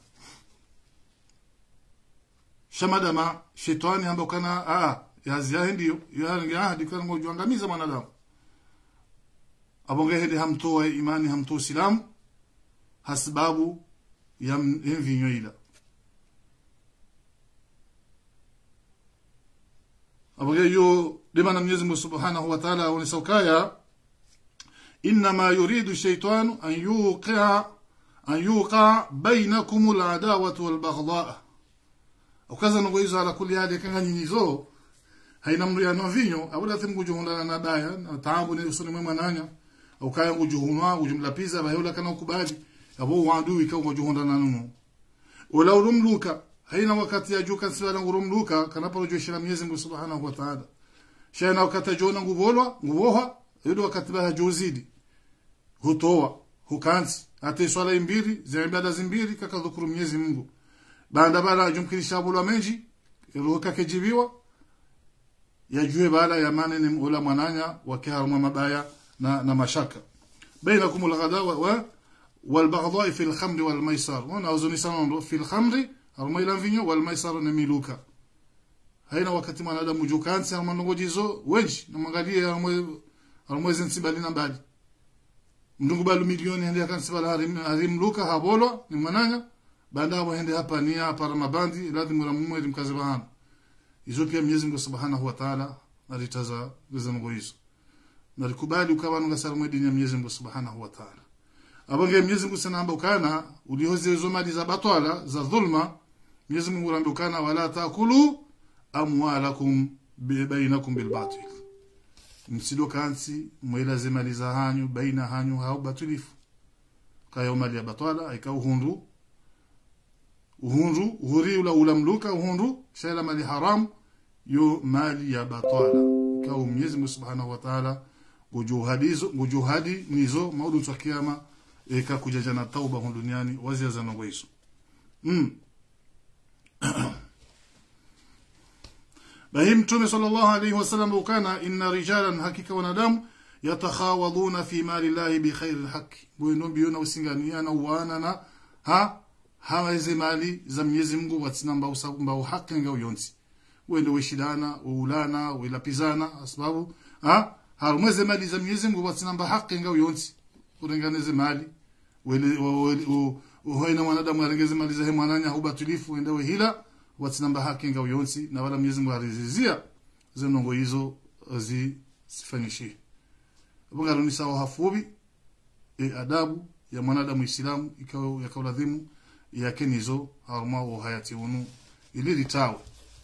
S2: shamadama shetani ambapo kana a yazia ndio ya hadi kana ngojuangamiza mwanadamu abonge hedi hamtoa imani hamtoa silamu hasbabu ya mvinyo ila abonge yo demana Mwenyezi Mungu Subhanahu wa Ta'ala unisokaya inma yuridu shaytanu an yuqa an yuqa bainakum al-adawatu wal-baghdha ukaza ngo hizo ala kuli hadi kanga nyinyizo haina mru ya novinyo abula thimu kujuhunda na daya na taabu ni usoni mwa nanya ukaya ngujuhunwa ujumlapiza bayola kana ukubali abo wandu ika ngujuhunda na nuno wala urumluka haina wakati ya juka sibala urumluka kana paro joshira Mwenyezi Mungu Subhanahu wa Ta'ala shana wakati jona nguvolwa nguvoha yodo wakati ba juzidi hutoa hukansi ate swala imbiri za ibada zimbiri kaka dhukuru Mwenyezi Mungu banda bala jumkirisha bulwa menji ruka kejibiwa yajue bala ya manene ula mwananya wakiharuma mabaya na, na mashaka bainakum alghadawa wa والبغضاء في الخمر والميسر هنا أظن سنة في الخمر الميلان فينيو والميسر نميلوكا haina wakati mwanadamu jukansi amanongojizo wenji namangalia almwezi nsibali na mbali mdungu balu milioni hende akansibala harim harim luka habolo ni mwananya baada hapo hende hapa ni hapa ramabandi lazima ramume mkazi bahana hizo pia Mwenyezi Mungu Subhanahu wa Ta'ala alitaza gizango hizo nalikubali ukawa nunga salamu dini ya Mwenyezi Mungu Subhanahu wa Ta'ala abange Mwenyezi Mungu sana amba ukana ulihoze hizo mali za batwala za dhulma Mwenyezi Mungu anaambia ukana wala taakulu amwalakum bainakum bil batil msido kansi mwela mali za hanyu baina hanyu hau batilifu kayo mali ya batwala ikau hundu uhundu uhuri ula ulamluka uhundu shaila mali haram yo mali ya batala ikawa Mwenyezi Mungu Subhanahu wa Ta'ala gujuhadizo gujuhadi nizo maudu twa kiyama eka kujaja na tauba hu duniani wazia za nongo hizo mm. bahi mtume sallallahu alayhi wasallam ukana inna rijalan hakika wanadamu yatakhawaduna fi mali llahi bi khairi lhaqi bwino biona usinganiana uwanana ha haweze mali za Mwenyezi Mungu watina mbau mbau haki ngao yonsi wende weshidana weulana welapizana sababu ha harumweze mali za Mwenyezi Mungu watina mbau haki ngao yonsi urenganeze mali wele uhoina mwanadamu arengeze mali za mwananya hubatulifu wende wehila watina mbau haki ngao yonsi na wala Mwenyezi Mungu arizizia zenongo hizo zi sifanyishi bungaruni sawa hafubi e adabu ya mwanadamu Islamu ikawa yakauladhimu yake nizo haruma wo hayati unu ili litawe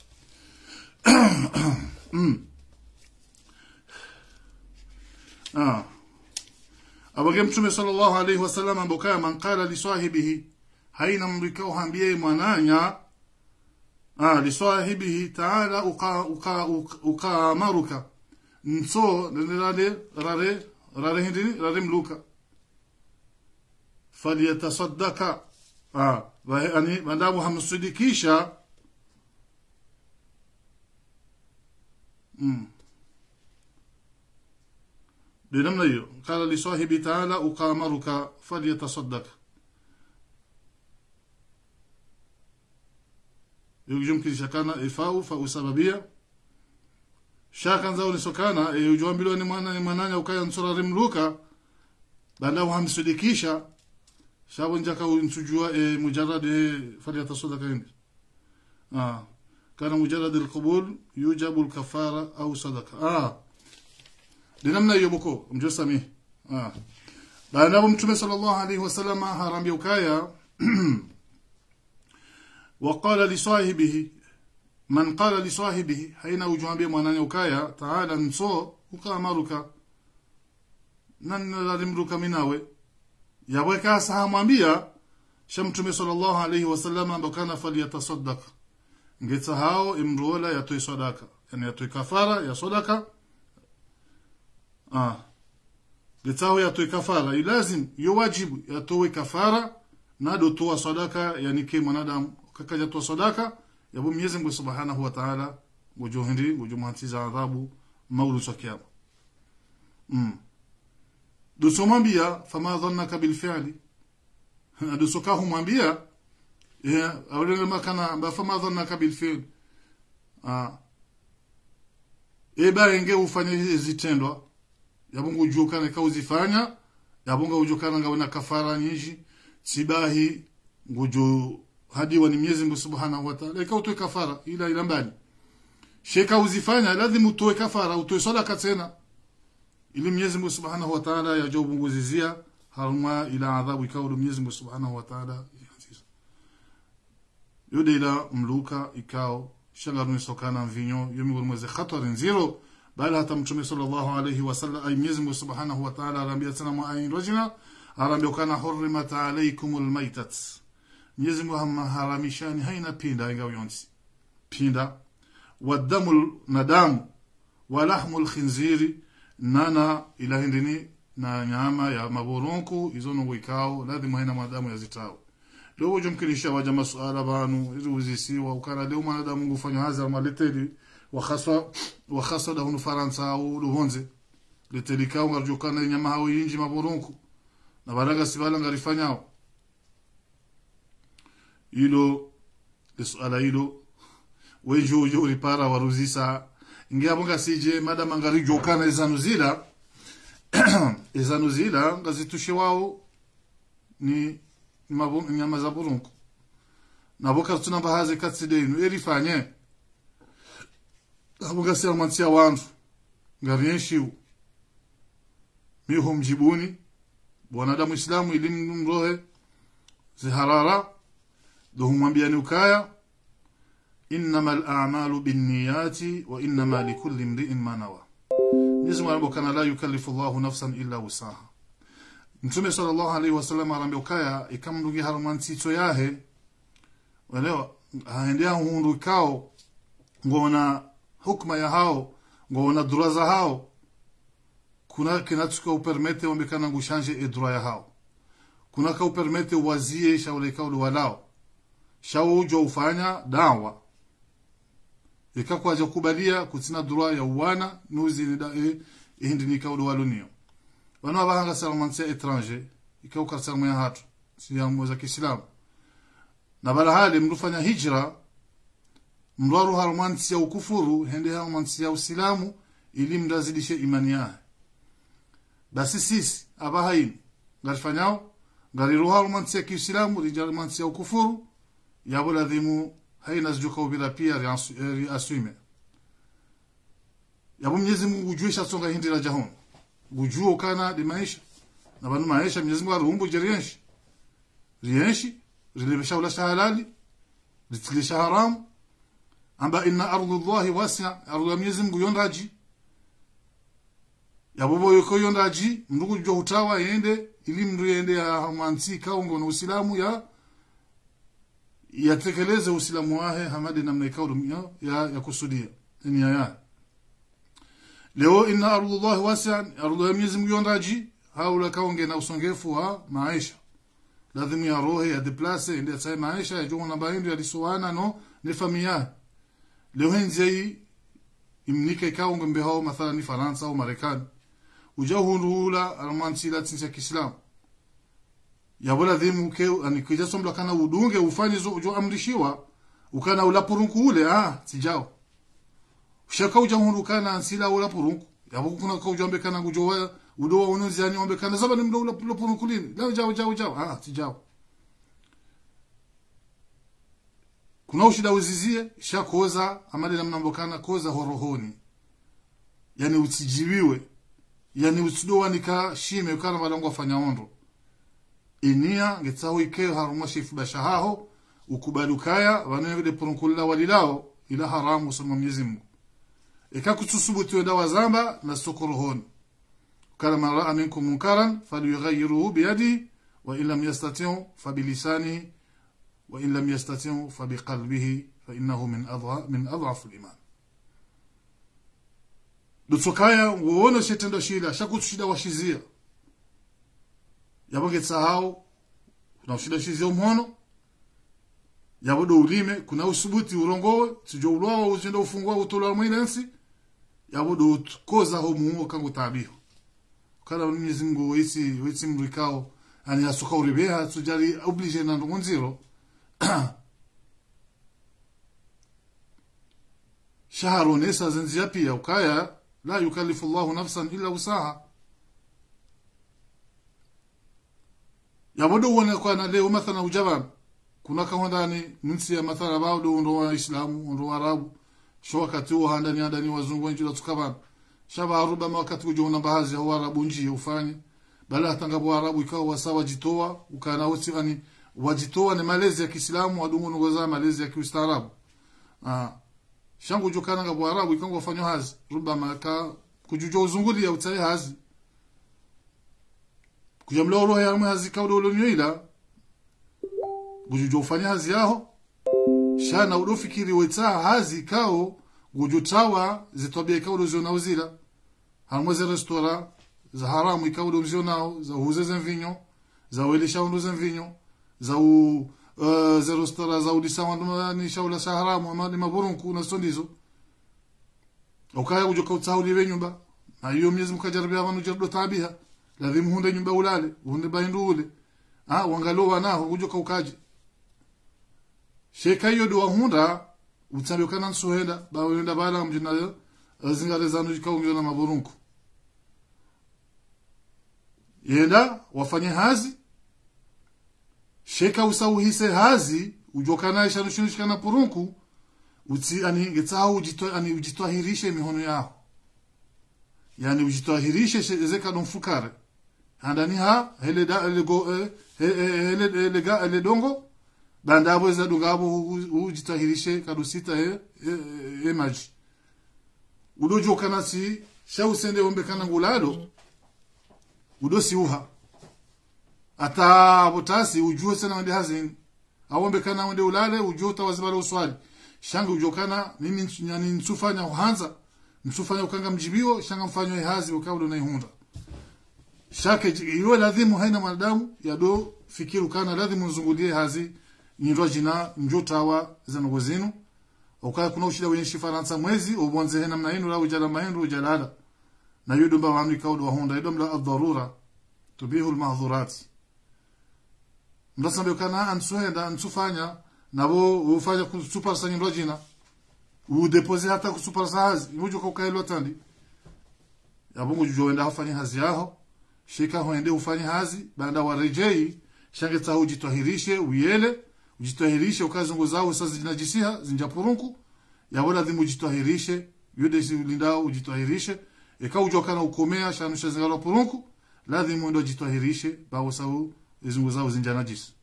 S2: mm. ah abage mtume sallallahu alayhi wasallam ambokaya man qala li sahibihi haina mrikao hambie mwananya ah li sahibihi ta'ala uqa uqa uqa amaruka nso rare rare rare hindi rare mluka falyatasaddaka ah yani madamu hamsidikisha mm بنمنا hiyo قال لصاحبي تعالى أقامرك فليتصدق يمكن شكانا إفاو فأو سببية shakan zao nisokana e, ujuambiliwa ni mwana ni mwananya ukaya nsura rimluka baada hamsudikisha shabu njaka unsujua e, mujarrad e, falyatasudaka hindi ah kana mujarrad alqubul yujabu alkafara au sadaqa ah dinamna hiyo boko mjosami ah baada mtume sallallahu alayhi wasallam harambia ukaya وقال لصاحبه man qala li sahibihi haina ujwambie mwanani ukaya taala nso ukamaruka nan lalimruka minawe yaweka sahamwambia shamtume sallallahu alayhi wasallam ambakana falyatasaddaq ngeta hao imrola yatoy sadaka yani yatoy kafara ya sadaka ah ngeta hao yatoy kafara ilazim yuwajibu yatoy kafara nado toa sadaka yani ke mwanadamu kakaja toa sadaka yabo Mwenyezi Mungu Subhanahu wa Ta'ala gujohindi gujumantiza adhabu maulu sakiyama mm dusomwambia fama dhannaka bil fi'li dusoka humwambia ya awele makana ba fama dhannaka bil fi'li ah eba enge ufanye zitendwa yabungu ujukana ka uzifanya yabunga ujukana ngawena kafara nyingi sibahi ngujo hadi wa ni Mwenyezi Mungu Subhanahu wa Ta'ala ikawa utoe kafara ila ila mbali sheka uzifanya lazima utoe kafara utoe sadaka tena ili Mwenyezi Mungu Subhanahu wa Ta'ala yajobunguzizia haruma ila adhabu ikawa Mwenyezi Mungu Subhanahu wa Ta'ala yode ila mluka ikao shangaruni sokana mvinyo yomi mweze khatari nziro bali hata mtume sallallahu alayhi wasallam ay Mwenyezi Mungu Subhanahu wa Ta'ala arambia tena mu ayin rajina arambia kana hurrimat alaykumul maitat Mwenyezi Mungu hamaharamishani haina pinda ingawa yonsi pinda wadamu na damu walahmu alkhinziri nana ila hindini na nyama ya maboronko izo no wikao lazima haina madamu ya zitao leo jumkinisha waja masuala banu hizo uzisiwa ukana leo mwanadamu ngufanya haza maleteli wakhaswa wakhaswa da hunu faransa au luhonze leteli kao ngarjukana nyama hao yinji maboronko na baraga sibala ngarifanyao ilo suala hilo wenjo ujo ulipara waruzisa ingia bonga sije madama ngarijo kana izanuzila izanuzila ngazitushe wao ni mabu, nyama za burunku naboka tuna bahaze katside inu erifanye aboga sia mantia wandu ngarienshiu miho mjibuni bwanadamu islamu elimu mrohe ziharara دوهم ukaya innama al-a'malu binniyati wa innama likulli imri'in ma nawa Mwenyezi Mungu kana la yukallifu Allahu nafsan illa wusaha Mtume sallallahu alaihi wasallam arambe ukaya ikamrugi haruman tito yahe unaelewa haendea hundu kao ngona hukma ya hao ngona dura za hao kuna kinatuka upermete wambekana ngushanje edura ya hao kuna ka upermete wazie shaule kaulu walao shawo ujo ufanya dawa ikakwaja kubalia kutina dura ya uwana nuzi ni da e, hindi ni kaulu walunio wana abahanga salamansia étranger ikau karsangu ya hatu si ya mweza kiislamu na bala hali mrufanya hijra mrwaru harmansi ya ukufuru hende harmansi ya usilamu ili mndazidishe imani yahe basi sisi abahaini ngarifanyao ngariruha harmansi ya kiislamu rijarmansi ya ukufuru yabo ladhimu haina zijuka ubira pia riaswime yabo mnyezi mungu ujuisha songa hindi la jahon gujuo kana di maisha na banu maisha mnyezi mungu arumbu jerienshi rienshi rilibisha ula halali litilisha haramu amba inna ardu llahi wasia ardu ya mwenyezi mungu yondaji yabobo yoko yondaji mndugu jo hutawa yende ili mndu yende ya hamansi kaungo na usilamu ya yatekeleze usilamu wahe hamadi namna ikaudu ya, ya kusudia nia ya leo inna ardu llahi wasia ardu ya mwenyezi mungu yondaji haula kaunge na usongefu wa maisha lazima ya roho ya deplace ende sai maisha ya jongo na bahindu ya lisuana no ne familia leo henze hii imnike ikaunga mbehao mathala ni Faransa au Marekani uja hundula almansi la tinsa Kiislamu yabola dhimu ke anikija sombla kana udunge ufanye zo ujo amrishiwa ukana ula purunku ule ah sijao shaka uja hundu kana ansila ula purunku yabo kuna ka ujambe kana kujowa udowa unuzi yani ombe kana zaba ni mdo ula purunku lini leo jao jao jao ah sijao kuna ushida uzizie shakoza amali namna mbokana koza horohoni yani utijibiwe yani utsidowa nika shime ukana malango afanya ondo inia ngetsaho ike haruma shifu bashahaho ukubalukaya wanenge porunkulila walilao ila haramu sama Mwenyezi Mungu ikakutusubutu wenda wazamba na sokorohoni kana man raa minkum munkaran falyughayyiruhu biyadihi wa in lam yastati' fabilisanihi وإن لم يستطع فبقلبه فإنه من أضعف من أضعف الإيمان dutsokaya woona shetendo shila shakutushida washizia yabo getsahau kuna ushida shizia umhono yabo do ulime kuna usubuti urongowe sijo ulwawa uzenda ufungwa utola mwilensi yabo do koza ho muo kangu tabiho kana Mwenyezi Mungu wisi wisi mrikao ani asuka uribeha tujari oblige na ndonziro shaharu nesa zinzia pia ukaya la yukallifu Allahu nafsan illa wusaha yabodo wona kwa na leo mathala ujaban kuna ka ndani nsi ya mathala bado ndo wa islamu ndo wa arabu sho wakati huo handani handani wazungu wengi la tukaban shaba aruba wakati ujona baadhi ya arabu nji ufanye bala hatangabo arabu ikawa wasawa jitoa ukana wote ani wajitoa ni malezi ya Kiislamu wadumu ngoza malezi ya Kiislamu ah shangu jokana ngabo arabu ikango wafanywa hazi ruba maka kujujo uzunguli ya utai hazi kujamla roho ya hazi kaudo ulonyoila kujujo ufanya hazi yaho shana udofikiri weta hazi kao gujutawa zitobia kaudo ziona uzila hamweze restaurant za haramu ikaudo mzionao za huzeze mvinyo za welisha unduze mvinyo za u uh, za rostara za udisa wandu ni shaula sa haramu ama ni maburunku na sondizo ukaya kujoka utsauli we nyumba na hiyo miezi mkajaribia wanu jardo tabiha lazima hunde nyumba ulale hunde bahindu ule ah wangalo wanaho kujoka ukaje sheka hiyo do hunda utsabe kana nsuhenda ba wenda bala mjina zingare zanu jikaungio na maburunku yenda wafanye hazi sheka usauhise hazi ujokana ishanushunishikana purunku uti ani getsaho ujito ani ujitwahirishe mihono yao yani ujitwahirishe zeka don fukare handani ha hele da hele go eh, hele hele ga hele dongo banda abo za dungabo ujitwahirishe kadusita he e, e maji udojo kana si shausende ombe kana ngulado udosi uha ata botasi ujue sana wende hazini awombe kana wende ulale ujota wazibala uswali shanga ujokana nini yani nsufanya uhanza nsufanya ukanga mjibiwo shanga mfanyo ihazi ukaudo na ihunda shake iwe lazima haina mwanadamu yado fikiru kana lazima nzungulie hazi nyindwa jina njotawa zanogo zinu ukaya kuna ushida wenye shifaransa mwezi ubonze hena mna inu la ujala mahindu ujalala na yudo mba wanu ikaudo wahunda yudo mla adharura tubihu almahdhurati mdasambe kana ansuhenda ansufanya nabo ufanya kusupar sa nyindwa jina udepose hata kusupar sa hazi imujo kaukailo tandi yabungu jujo wenda hafanya hazi yaho shika hoende ufanye hazi baada warejei shange tsa ujitwahirishe uyele ujitwahirishe ukazungu zao sasa zinajisiha zinjapurunku yabola dhimu ujitwahirishe yude si ulindao ujitwahirishe eka ujokana ukomea shanusha zingalo purunku lazima ndo jitwahirishe bawo sau zungu zao zinjanajisi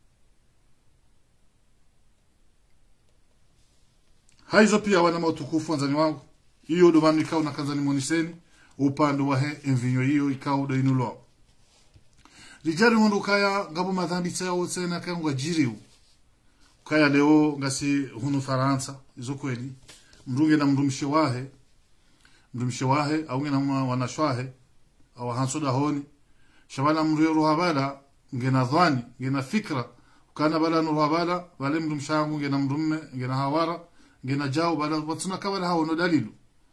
S2: haizo pia wana mautukufu wanzani wangu hiyo ndo maana ikao na kanzani moniseni upande wa he envinyo hiyo ikao ndo inulo rijari mundu kaya ngabo madhambi tsao tsena kaya ngwa jiriu kaya leo ngasi hunu faransa izo kweli mrunge na mrumshe wahe mrumshe wahe au ngena mwa wanashwahe au hansoda honi shabana mruyo ruhabala ngena dhani ngena fikra kana bala nuruhabala wale mrumshangu ngena mrumme ngena hawara ngena jao bala watsuna kabala hawo no dalilu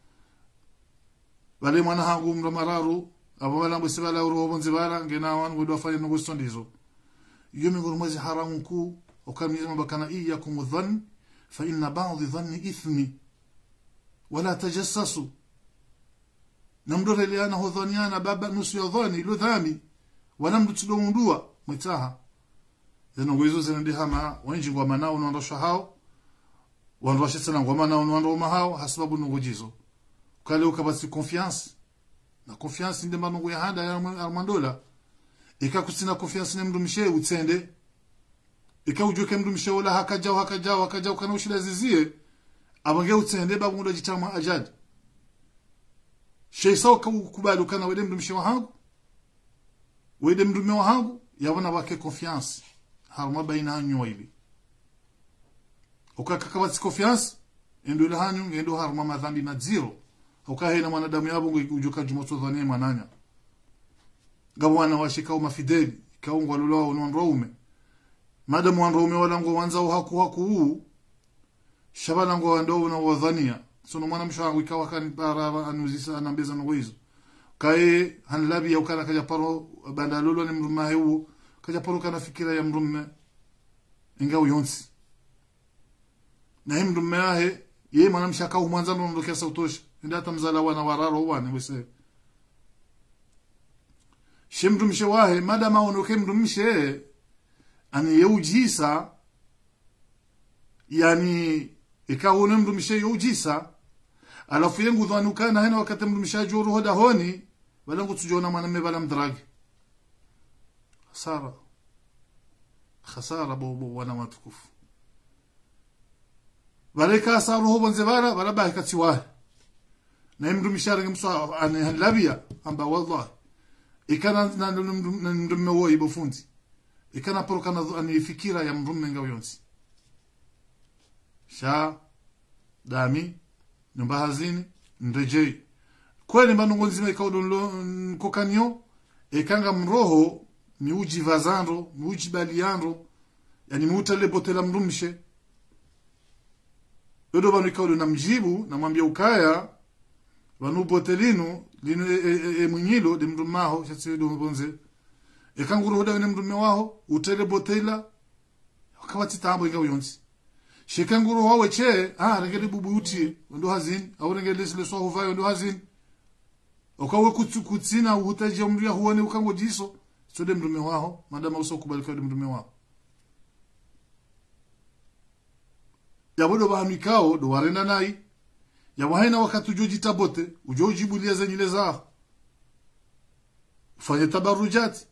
S2: bale mwana hangu mra mararu abo bala mbese bala uro bonzi bala ngena wan wedo afanye no gusto ndizo yomi ngoro mwezi haramu ku ukamnyeza mabakana iyakum dhann fa inna ba'd dhanni ithmi wala tajassasu namdore liana hodhaniana baba nusu ya dhani ilo dhami wala mtudondua mwitaha zeno gwezo zinandi hama wenji ngwa manao nondosha hao wandosha sana ngwa manao nondoma hao hasababu nugujizo kale ukabasi confiance na confiance ndi manungu ya handa ya mandola ikakusina confiance ne mndu mishe utsende ikaujuke mndu mishe wala hakajao hakajao hakajao kana ushila zizie abange utsende babu ndo jitama ajad sheisa ukubali kana wede mndu mishe wahangu wede mndu wahangu yabona wake confiance harma baina hanyu waili ukakakabasi confiance endo ile hanyu ngendo harma madhambi na zero ukahena mwanadamu yabo ujuka jumoto dhania mananya gabwana washikao mafideli kaungwa lulao nonroume madamu wanroume wala ngo wanza haku haku huu shabana ngo ndo na wadhania sono mwana mshangu ikawa kan bara anuzisa anambeza no hizo kae hanlabi ya ukana kaja paro banda lolo ni mruma hewu kaja paro kana fikira ya mrumme ingawa yonsi na him mrumme yahe yeye mwana mshaka umwanza ndo ndo kiasa utosha ndata mzala wana wararo wane wese shemrumshe wahe madama onoke mrumshe ani yeujisa yani ikawone mrumshe yeujisa alafu yengu dhanu kana hena wakati mrumshe juru hoda honi wala ngutujona mwanamme bala mdragi hasara khasara bobo wana matukufu baleka asaru ho bonze bara bala ba kati wahe na mndu mishara mswa ane labia amba wallahi ikana na mndume wo ibofunzi ikana poroka na ani fikira ya mrume ngao yonsi sha dami nyumba hazini ndejei kweli mbanongo nzima ikaudo kokanyo ikanga mroho miuji vazando miuji baliando yani miutale botela mrumshe dodo banu ikaudo na mjibu namwambia ukaya vanu botelinu lino e, e, e mwinyilo de mrumaho chatsi do bonze e kanguru hoda ne mrume waho utele botela wakawati tambo inga uyonsi shekanguru wawe che ah rengeli bubu uti ndo hazin au rengeli lesle so huvayo ndo hazin okawe kutsu kutsina uhutaje mria huone ukango jiso so de mrume waho madama uso kubali kwa de mrume waho yabodo ba mikao do warenda nai yawahaina wakati ujojita bote ujojibulia zenyile zao ufanye tabarujati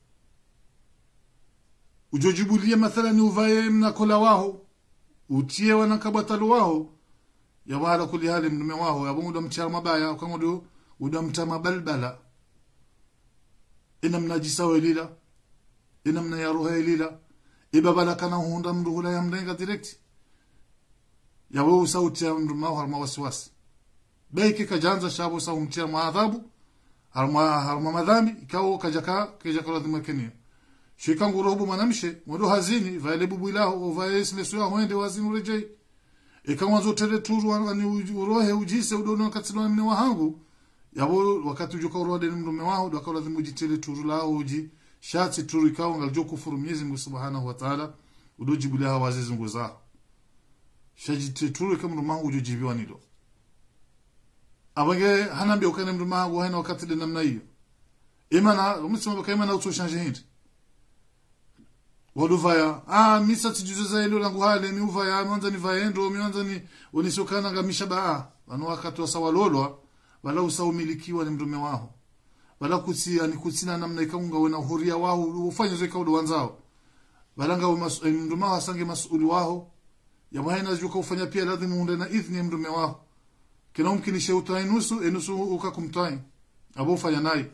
S2: ujojibulia mathalani uvaye mnakola waho utie wanakabatalu waho yawahala kuli hali mnume waho yabunguda mchara mabaya ukangudu udamta mabalbala ina mnajisa welila ina mna yaruha elila ibabala kana hunda mndu hula ya mlenga direct yawe sauti ya mndu mao harma wasiwasi beike kajanza shabo sa umtia maadhabu harma harma madhambi ikawo kajaka kajaka lazima kenia shika ngurobu manamshe modo hazini vale bubu ilaho vae sile suya hoende wazini urejei ikamwanzo tere turu ani urohe ujise udono katsino mne wahangu yabo wakati ujuka urode ni mrume wao ndo akawa lazima ujitele turu lao uji shati turu ikawa ngaljo kufuru Mwenyezi Mungu Subhanahu wa Ta'ala udojibulia hawa wazizi nguo zao shajite turu kama mrume wangu ujojibiwa nilo abange hanambia ukane mrume wangu hana wakati de namna hiyo imana umsema baka imana utoshanje hindi waduvaya ah misa tijuzo za ilo langu hale mi uvaya mwanza ni vaendo mwanza ni unisokana ngamisha ba wanu wakati wa sawalolwa wala usaumilikiwa ni mtume wao wala kusia ni kutsina namna ikaunga wena huria wao ufanye zwe kaudo wanzao wala nga mtume wao asange masuli wao ya mwana juka ufanya pia lazima unde na idhni ya mtume wao kila umkinishe utai nusu enusu ukakumtai abo ufanya naye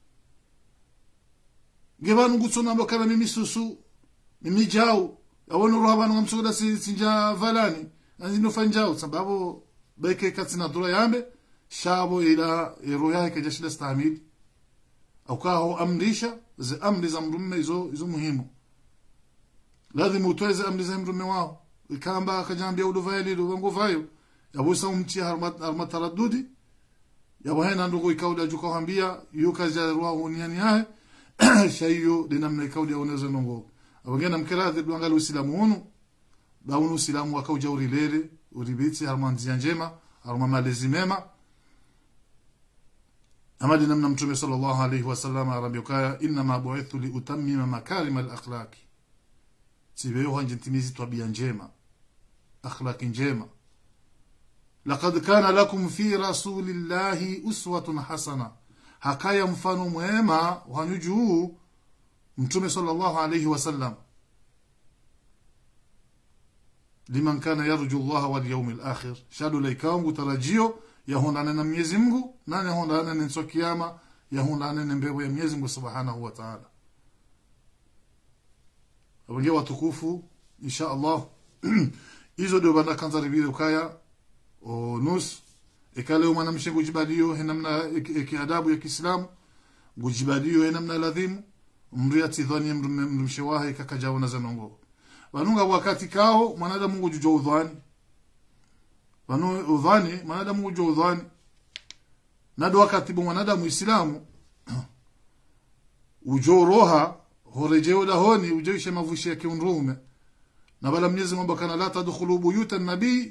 S2: gebanu gutsona bakara mimi susu mimi jao awona roha banu ngamsuda si sinja valani anzino fanjao sababu beke katsina dura yambe shabo ila roho yake jashila stamili au kaho amrisha ze amri za mrume hizo hizo muhimu lazima utoe ze amri za mrume wao ikamba akajambia uduvaili ubango vayo yabusa umchi harmat harmat taraddudi yabo hena ndugu ikauda juko hambia yuka jarwa uniani yahe shayo dinamna ikauda onezo nongo abagenda mkeradhi dwangala usilamu hunu baunu usilamu wakauja urilere uribitsi harma nzia njema harma malezi mema amadi namna mtume sallallahu alayhi wasallam arabiyokaya inma bu'ithu li utammima makarim al-akhlaq sibeyo hanje timizi tabia njema akhlaqi njema laqad kana lakum fi rasulillahi uswatun hasana hakaya mfano mwema wanyujuu mtume sallallahu alayhi wasallam liman kana yarju Allah wal yawm al-akhir shadu laikangu tarajio yahondana na Mwenyezi Mungu nani yahondana na siku kiyama yahondana na mbegu ya Mwenyezi Mungu Subhanahu wa Ta'ala abunge watukufu insha Allah hizo ndio banda kanza ribile ukaya o nus ikale umana mshengo jibadio henamna kiadabu ya Kiislamu gujibadio henamna ladhimu mria tidhani mrumshewahi kakajaona zanongo wanunga wakati kao mwanadamu Mungu jujo udhani wanu udhani mwanadamu ujo udhani nado wakati bo mwanadamu islamu ujo roha horejeo lahoni ujeishe mavushi yake unrume na bala mwenyezi Mungu kana la tadkhulu buyuta nabii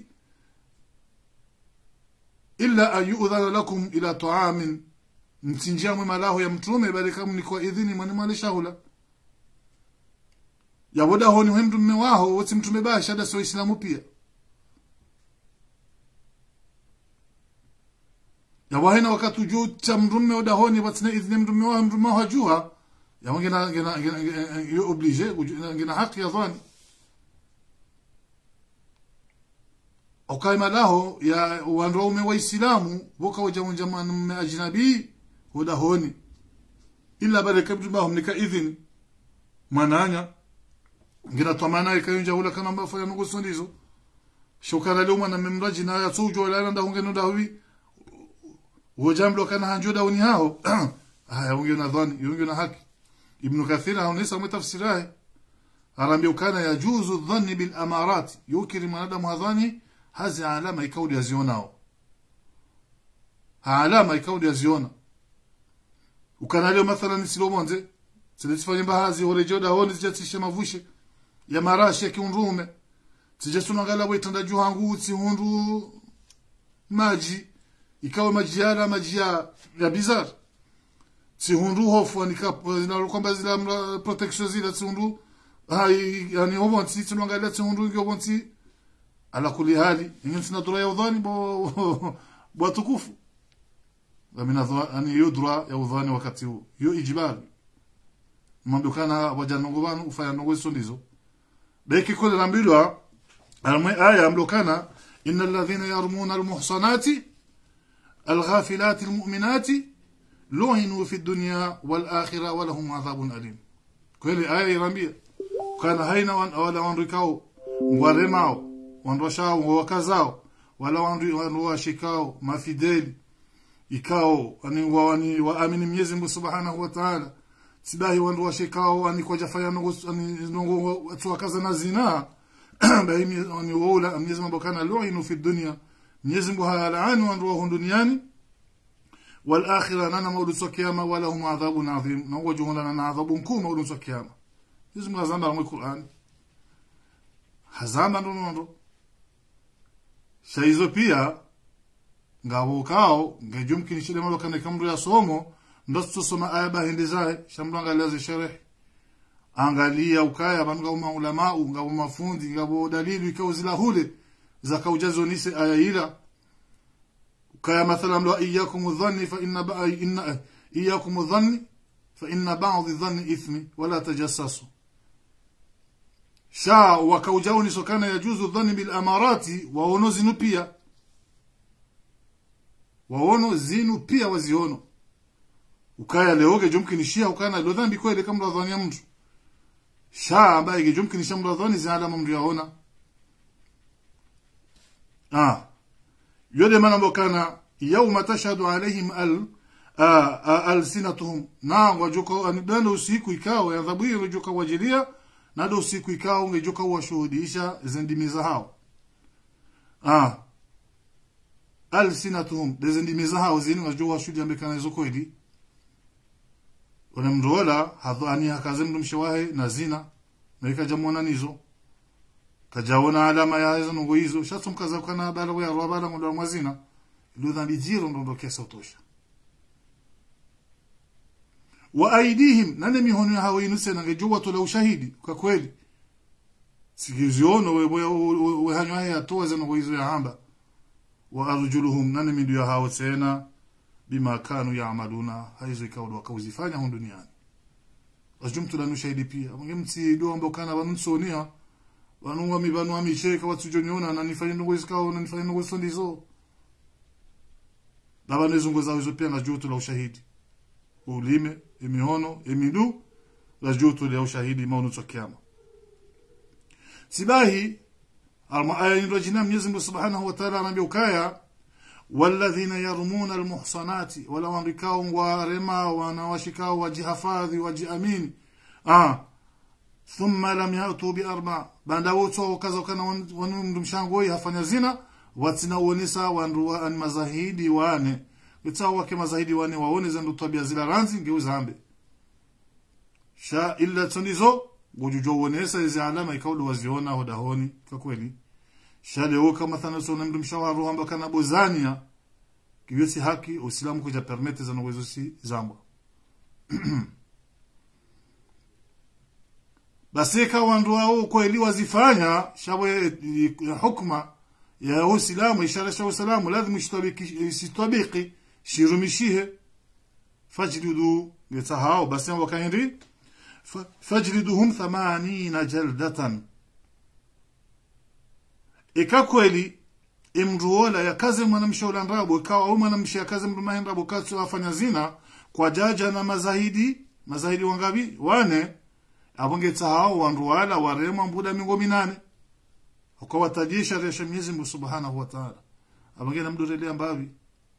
S2: illa an yu'dhana lakum ila ta'amin mtinjia mwema laho ya mtume bali kama ni kwa idhini mwani mwali shahula ya boda honi mtume waho wote mtume basha da sio islamu pia ya wahina wakati ujuu cha mrume odahoni watsina idhini mrume wa mrume wa jua ya wangina ngina ngina yo oblige ngina haki ya dhani okaima laho ya wanaume wa islamu boka wajamunja mwanamume ajnabi odahoni illa baraka bjubahum nika idhini mananya ngina twamana ikayunja hula kana mbafanya nugusundizo shukana leo mwana memraji na ya tujo la nda hungeno dawi wojamlo kana hanjoda uni hao haya unge na dhani unge na haki ibn kathir haonesa mtafsirahi arambia kana yajuzu dhanni bil amarat yukiri mwanadamu hadhani hazi alama ikaudi yazionao alama ikaudi yaziona ukana leo mathalan silomonze silisifanye bahazi horejoda honi zijatisha mavushe ya marashi ya kiunrume sijasunangala wetanda juhangu hundu maji ikawa maji yala maji ya, ya bizar sihundu hofu anika kwamba zila protection zila sihundu hai yani hobonti tunangalia sihundu ngi hobonti ala kuli hali ingin sina dura ya udhani bo bo tukufu amina dura ani yo dura ya udhani wakati huu yo ijibali mambo kana wajanongo banu ufanya nongo sondizo beki kule nambilwa almwe aya amlokana innal ladhina yarmuna almuhsanati الغافلات المؤمنات لعنوا في الدنيا والآخرة ولهم عذاب أليم كل آية رمية kana haina wan, wala wanrikao ngwaremao wanrwashao ngwawakazao wala wanrwashikao mafideli ikao ani wani waamini Mwenyezi Mungu Subhanahu wa Ta'ala sibahi wandu washikao ani kwa jafaya nungu ani nungu watu wakaza na zina bahi ani wala Mwenyezi Mungu kana lu'inu fi dunya Mwenyezi Mungu halaani wandu wa duniani wal akhirah nana maudu kiyama wala hum adhabun adhim na wajuna na adhabun kum maudu kiyama Mwenyezi Mungu azamba mu Qur'an hazamba ndo ndo shaizo pia ngabo kao ngejumkini shile malo kana kamru ya somo ndo tusoma aya bahindi zae shamro angalia sharh angalia ukaya banga uma ulama ngabo mafundi ngabo dalili ikao zila hule za kaujazo nise aya ila ukaya mathalan lo iyyakum dhanni fa inna ba'a inna iyyakum dhanni fa inna ba'd dhanni ithmi wala tajassasu sha wakaujao nisokana yajuzu dhanni bil amarati waono zinu pia waono zinu pia waziono ukaya leoge jumkinishia ukana lo dhambi kweli kama radhani ya mtu sha ambaye gejumkinisha mradhani zina mtu yaona ah yode mana mbokana yawma tashhadu alaihim al alsinatuhum na wajuko anidano usiku ikao ya adhabu hiyo wajuka wajilia na do usiku ikao ungejuka washuhudisha zindimiza hao ah alsinatuhum dezindimiza hao zini wajua washuhudia mbekana hizo kweli wanamrola hadhani hakaze mndu mshawahe na zina na ikajamona nizo kajaona alama ya hizo nungu hizo shatso mkaza kana bala wa yarwa bala ngondo mwazina ilo dhambi jiro ndo kesa utosha wa aidihim nane mihono ya hawa inuse na ngejua tola ushahidi kwa kweli sikiziono we we, we, we hanywa ya toa zeno hizo ya hamba wa arjuluhum nane midu ya hawa tena bima kanu yaamaluna haizo ikawa wakauzifanya hu duniani wajumtu lanu shahidi pia mngemti do ambao kana wanunsonia wanunga mibanu amisheka watujonyona na nifanye ndongo isikao na nifanye ndongo sondizo baba nezungo zao hizo pia na jutu la ushahidi ulime emihono emidu la jutu la ushahidi maunu tsokiama sibahi alma aya ndo jina Mwenyezi Mungu Subhanahu wa Ta'ala anambia ukaya والذين يرمون المحصنات ولا وانركاو ورما ونواشكاو وجهفاذي وجأمين آه ثم لم يأتوا بأربع بعد وتو وكذا وكان ونم مشانغوي هفanya zina watina uonesa wanruwa an mazahidi wane itawa ke mazahidi wane waone zandu tabia zila ranzi ngeuza ambe sha illa tunizo gujujo uonesa hizi alama ikaulu waziona hodahoni kwa kweli shale kama thana so namdu mshawaru amba kana bozania kiyosi haki uislamu kuja permete za uwezo si zambwa basi kawa ndo wao kweli wazifanya shawe hukma ya uislamu ishara sha uislamu lazima ishtabiki isitabiki shirumishihe fajlidu yatahao basi wakaindi fajliduhum 80 jaldatan ika kweli imruola yakaze mwanamshaula ndrabo ikawa au mwanamsha yakaze mdu mahendrabo katsu afanya zina kwa jaja na mazahidi mazahidi wangabi wane abonge tsahao wanruala warema mbuda mingo minane kwa watajisha resha Mwenyezi Mungu Subhanahu wa Ta'ala abonge na mdurele ambavi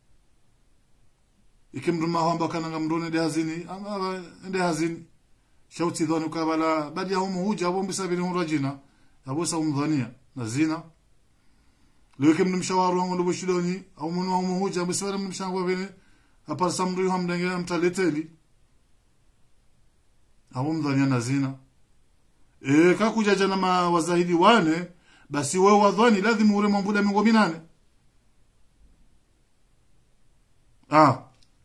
S2: ikimduma hamba kana ngamdone de hazini ama ende hazini shauti dhani ukabala badi ya humu huja abombe sabini hunrajina abosa umdhania na zina leke mnum shawaru wangu ndo shidoni au munu wa muhuja bisara mnum shangwa vene apar samru ham dange mtaleteli au mdhania na zina e kakuja jana ma wazahidi wane basi wewe wadhani lazima ure mambuda mingo minane ah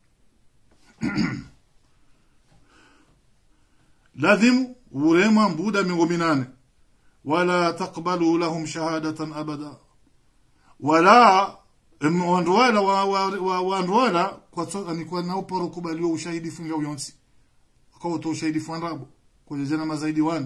S2: lazima ure mambuda mingo minane wala taqbalu lahum shahadatan abada wala wanduwala wanduwala kwa so ni kwa nao poro kubaliwa ushahidi funga uyonsi kwa to ushahidi fandabo kwa jana mazaidi wan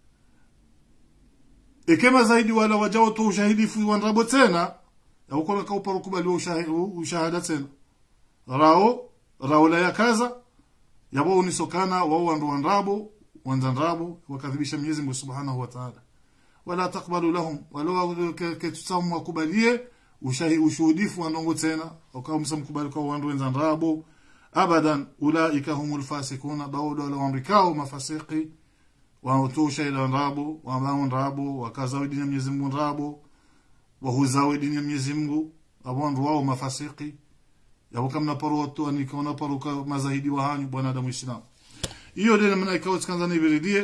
S2: ekema zaidi wala wajao to ushahidi fandabo tena au kwa kwa poro kubaliwa ushahidi ushahada tena rao rao la yakaza yabo unisokana wao wandu wandrabo wanzanrabo wakadhibisha Mwenyezi Mungu Subhanahu wa Ta'ala wala takbalu lahum wala ketutamu wakubalie ushahi ushuhudifu wanongo tena ukawa msamkubali kwa wandu wenzanrabo abadan ulaika humul fasikuna baudo wala wamrikao mafasiki waotosha ila nrabo wambao nrabo wakazawi dini ya Mwenyezi Mungu nrabo wahuzawi dini ya Mwenyezi Mungu abondu wao mafasiki yabo kamna paroto anikona paruka mazahidi wa hanyu bwana adamu islam hiyo ndio namna ikawa tsanza ni viridie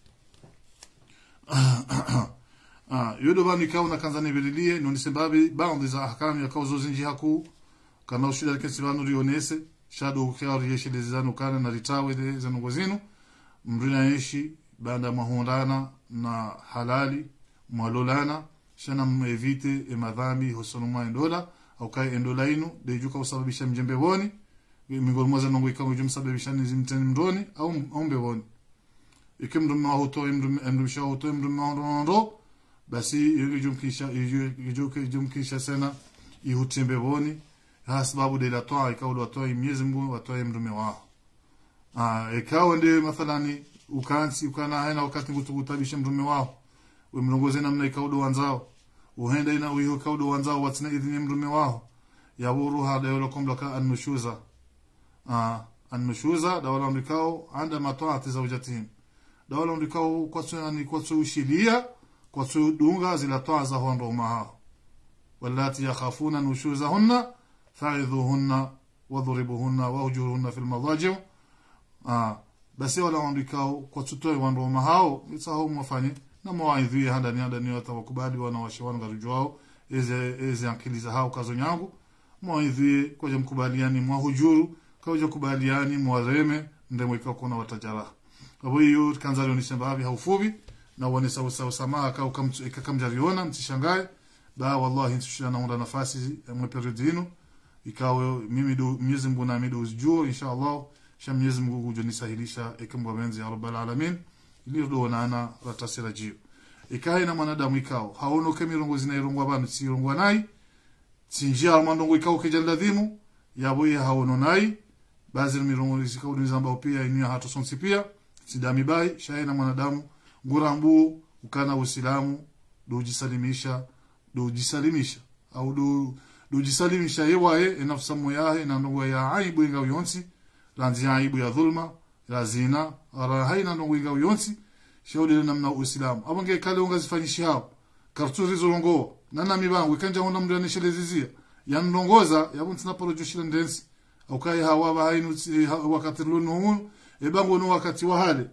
S2: ah yodo bani ikawa na kanza ni viridie no nisembabi baadhi za ahkamu ya kauzo zinji haku kana ushida kesi banu rionese shado ukiari yeshi lezano kana na ritawe de zanungo zinu mrina yeshi banda mahundana na halali mwalolana shana mwevite e madhambi hosonuma endola au kai endola inu de juka usababisha mjembe woni miongoni mwa zanongo ikawa jumsababisha ni zimteni mroni au au mbewoni ikimdum ma hoto imdum imdum sha hoto imdum ma ndo basi yugi jumkisha yugi jumkisha sana ihutembe woni ha sababu de la toa ikawa la toa Mwenyezi Mungu watoe mdume wao ah ikawa ndio mathalani ukansi ukana haina wakati ngutukutabisha mdume wao we mlongoze namna ikaudo wanzao uhenda ina uyo kaudo wanzao watina idhini mdume wao yaburu hada yolo komlaka annushuza ah annushuza dawala mlikao anda mataati zawjatihim dawala mlikao kwa tsani kwa ushilia kwa dunga zila toa za hondo mahao واللاتي يخافون نشوزهن فعظوهن واضربوهن واهجروهن في المضاجع آه basi wala wandikao kwa tutoe wandoma hao itsaho mwafanye na mwaidhi hada ni hada ni watawakubali wana washawana garujwao eze eze ankiliza hao kazo nyangu mwaidhi kwa mkubaliani mwahujuru kwa kubaliani mwareme ndemo ikakona watajara abo hiyo kanza leo nisembabi haufubi na wane sawa sawa samaa kau ikakamjariona mtishangae ba wallahi ntushana unda nafasi mwe periodi ino ikawe mimi do Mwenyezi Mungu na mido ujuo inshallah sha Mwenyezi Mungu kujo nisahilisha ekambwa benzi ya rabbal alamin ili do nana ratasira jio ikae na mwanadamu ikao haono kemirongo zinairongwa bana sirongwa nai sinjia mandongo ikao kejaladhimu yabo ya haono nai bazi mirongo zikao ni zamba pia inia hata sonsi pia sidami bai shaye na mwanadamu ngurambu ukana uislamu do jisalimisha do jisalimisha au do do jisalimisha yewaye enafsa moyahe na ndongo ya aibu inga yonsi lanzi aibu ya dhulma ya zina ara haina ndongo inga yonsi shaudi namna uislamu abange kale unga zifanyishi hao karturi zolongo nana mibangu ikanja honda mndu anishelezizia yanondongoza yabu ntina poro joshila ndensi au kai hawa ba hainu wakati lunu ebango no wakati wa hale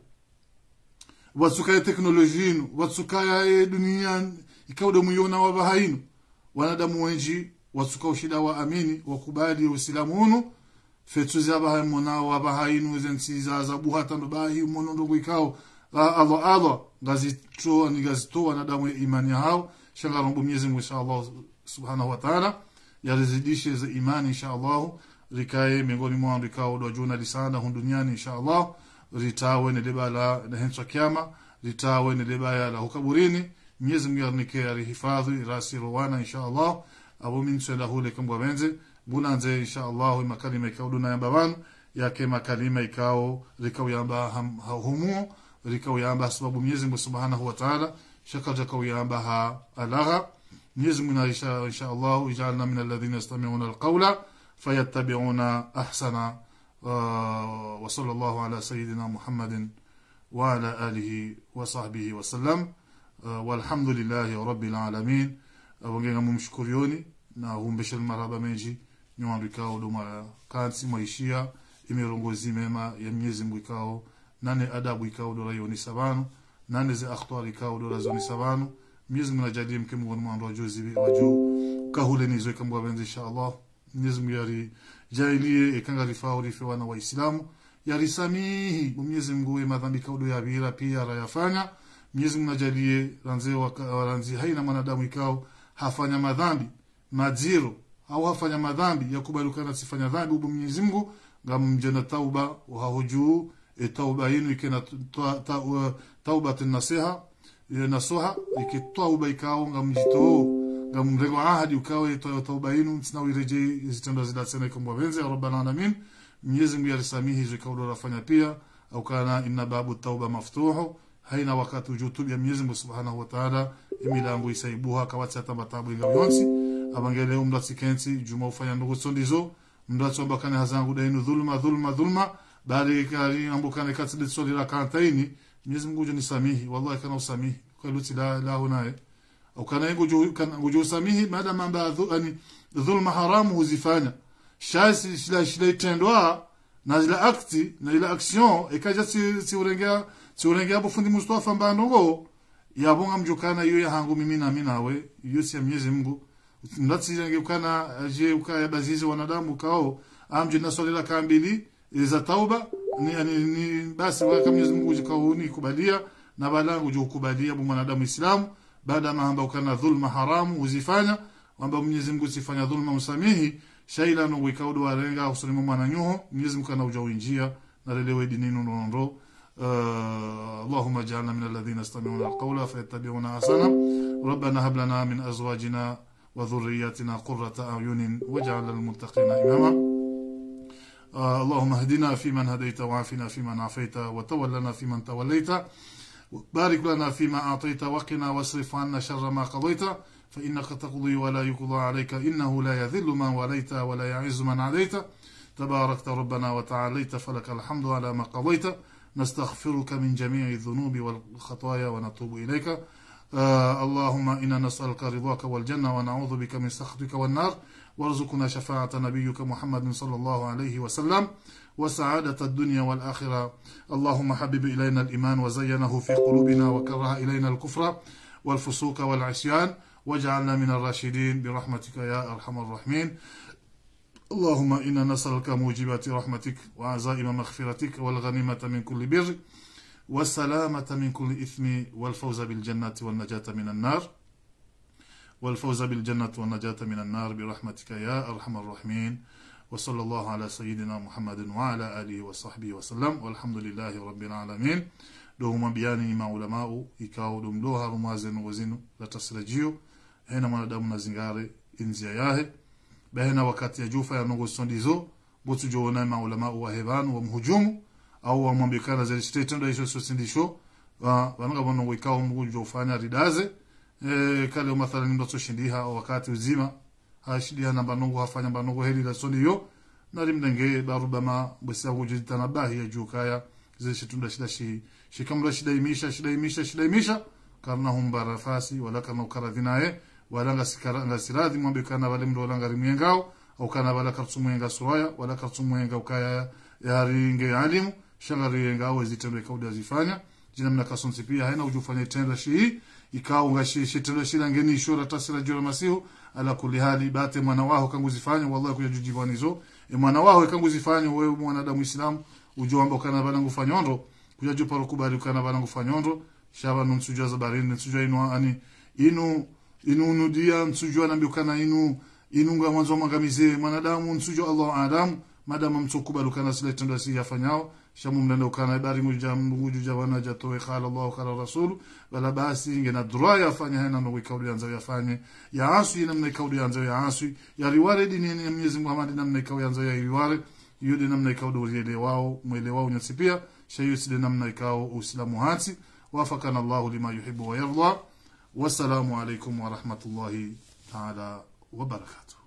S2: watsukaye teknolojia inu watsukaye dunia ikauda muyona wa bahainu wanadamu wenji watsuka ushida wa amini wakubali uislamu unu fetu za bahai mona wa bahainu zensi za zabu hata ndo bahi mono ndo ikao Allah Allah ngazito ni gazito wanadamu imani hao shanga rombo Mwenyezi Mungu inshallah subhanahu wa ta'ala yarizidishe za imani inshallah rikae miongoni mwa rikao do juna lisana hun duniani inshallah ritawe ne debala na hensa kiyama ritawe ne debaya la hukaburini Mwenyezi Mungu arnike arihifadhi rasi rowana inshallah abo min sala hule kambwa benze bunanze inshallah makalima ikao duna yamba banu yake makalima ikao rikao yamba humu rikao yamba sababu Mwenyezi Mungu Subhanahu wa Ta'ala shaka jakao yamba ha alagha Mwenyezi Mungu insha inshallah ijalna min alladhina yastami'una alqawla fayattabi'una ahsana wa sallallahu ala sayyidina Muhammadin wa ala alihi wa sahbihi wa sallam walhamdulillahi rabbil alamin abongenga mumshukurioni na humbesha marhaba menji nywandu duma kansi maishia imerongozi mema ya Mwenyezi Mungu ikao nane adabu ikao dola yoni sabanu nane ze akhtar ikao dola zoni sabanu Mwenyezi Mungu ajalie mke Mungu mwandu wajuzi waju kahule nizo kambwa benzi inshallah Mwenyezi Mungu yari jailie ekanga rifao rife wana waislamu yari samihi Mwenyezi Mungu madhambi kaudo ya bira pia rayafanya Mwenyezi Mungu ajalie ranze waranzi haina mwanadamu ikao hafanya madhambi madziro au hafanya madhambi ya kubalukana sifanya dhambi ubu Mwenyezi Mungu ngamjana tauba wahujuu e tauba yinu ikena tauba nasiha nasuha ikitauba ikao ngamjito ngamrengo ahadi ukawe tauba yinu sina wireje zitendo zila sana ikomwa benze ya rabbana alamin Mwenyezi Mungu yalisamihi zikaudo rafanya pia au kana inna babu tauba maftuhu haina wakati ujutubya Mwenyezi Mungu Subhanahu wa Ta'ala imilango isaibuha kawatsa tambatabu inga yonsi abangele umda sikensi juma ufanya ndugu sondizo mda tsomba kane hazangu dainu dhulma dhulma dhulma bali kari ambukane katsidi soli la kantaini Mwenyezi Mungu juni samihi wallahi kana usamihi kwa luti la la hunaye au kana yengu ju kana nguju samihi mada mamba ani dhulma haramu huzifanya shasi shila shila itendwa na zila akti na ila action ekaja si si urengea si urengea bufundi Mustafa mbandongo yabonga mjukana iyo yahangu mimi na mimi nawe iyo si ya Mwenyezi Mungu ndatsirenge ukana je ukaya bazizi wanadamu kao amje na swali la kambili za tauba ni, ni, ni basi waka Mwenyezi Mungu jikauni kubalia na balangu jo kubalia bu mwanadamu Islamu baada mahamba ukana dhulma haramu uzifanya kwamba Mwenyezi Mungu sifanya dhulma msamihi shaila no wikaudu warenga usulima mwana nyuho Mwenyezi Mungu kana ujawinjia na lelewe dininu nondo آه اللهم اجعلنا من الذين يستمعون القول فيتبعون احسنه ربنا هب لنا من ازواجنا وذرياتنا قرة اعين واجعل للمتقين اماما آه اللهم اهدنا فيمن هديت وعافنا فيمن عافيت وتولنا فيمن توليت بارك لنا فيما اعطيت وقنا واصرف عنا شر ما قضيت فانك تقضي ولا يقضى عليك انه لا يذل من وليت ولا يعز من عليت تباركت ربنا وتعاليت فلك الحمد على ما قضيت نستغفرك من جميع الذنوب والخطايا ونتوب إليك آه اللهم إنا نسألك رضاك والجنة ونعوذ بك من سخطك والنار وارزقنا شفاعة نبيك محمد صلى الله عليه وسلم وسعادة الدنيا والآخرة اللهم حبب إلينا الإيمان وزينه في قلوبنا وكره إلينا الكفر والفسوق والعصيان واجعلنا من الراشدين برحمتك يا أرحم الراحمين اللهم إنا نسألك موجبات رحمتك وعزائم مغفرتك والغنيمة من كل بر والسلامة من كل إثم والفوز بالجنة والنجاة من النار والفوز بالجنة والنجاة من النار برحمتك يا أرحم الراحمين وصلى الله على سيدنا محمد وعلى آله وصحبه وسلم والحمد لله رب العالمين دوما بياني مع علماء ikao dumdoha rumazenu wazinu la tasrajio hena mwanadamu na zingare inzia yahe bahena wakati ya jufa ya nongo sondizo botu jona maulama wa hebanu wa mhujumu au wa mwambikana za state ndo hizo sosindisho wa wananga bono wikao mgujo ufanya ridaze e, kale mathalan ndo soshindiha wakati uzima hashidia na banongo hafanya banongo heli la sondiyo na rimdenge barubama bwesa wujitana bahi ya jukaya zile shitunda shida shi shikamla shida imisha shida imisha shida imisha karna humbara fasi wala kana ukaradhinaye wala ngasikara ngasiradhi mwambe kana wale mdo wala ngari mwengao au kana wala kartu mwenga suraya wala kartu mwenga ukaya yari nge alimu shangari yenga au zitendo ikauda zifanya jina mna kasonsi pia haina ujufanya tenda shi ikao ngashi shitendo shi ngeni ishora tasira jura masihu ala kulli hali bate mwana wao kangu zifanya wallahi kuja jujibani zo e mwana wao kangu zifanya wewe mwanadamu islam ujomba kana bana ngufanya ndo kuja juparo kubali kana bana ngufanya ndo shaba numsujua zabarini nsujua inu ani inu inu nudia nsujua nambiukana inu inunga mwanzo mangamize mwanadamu nsujua Allah Adamu madama mtukubalu kana sile tendo si yafanyao shamu mnenda ukana bari nguja nguju jawana jatoe qala Allah qala rasul wala basi ngena droya yafanya hena ndo kauli yanza yafanye ya asu namna kauli yanza ya asu ya riware dini ya Mwenyezi Muhammad namna kauli yanza ya riware yudi namna kauli wale wao mwele wao nyasipia shayu sile namna ikao uislamu hati wafakana Allah lima yuhibbu wa yarda والسلام عليكم ورحمة الله تعالى وبركاته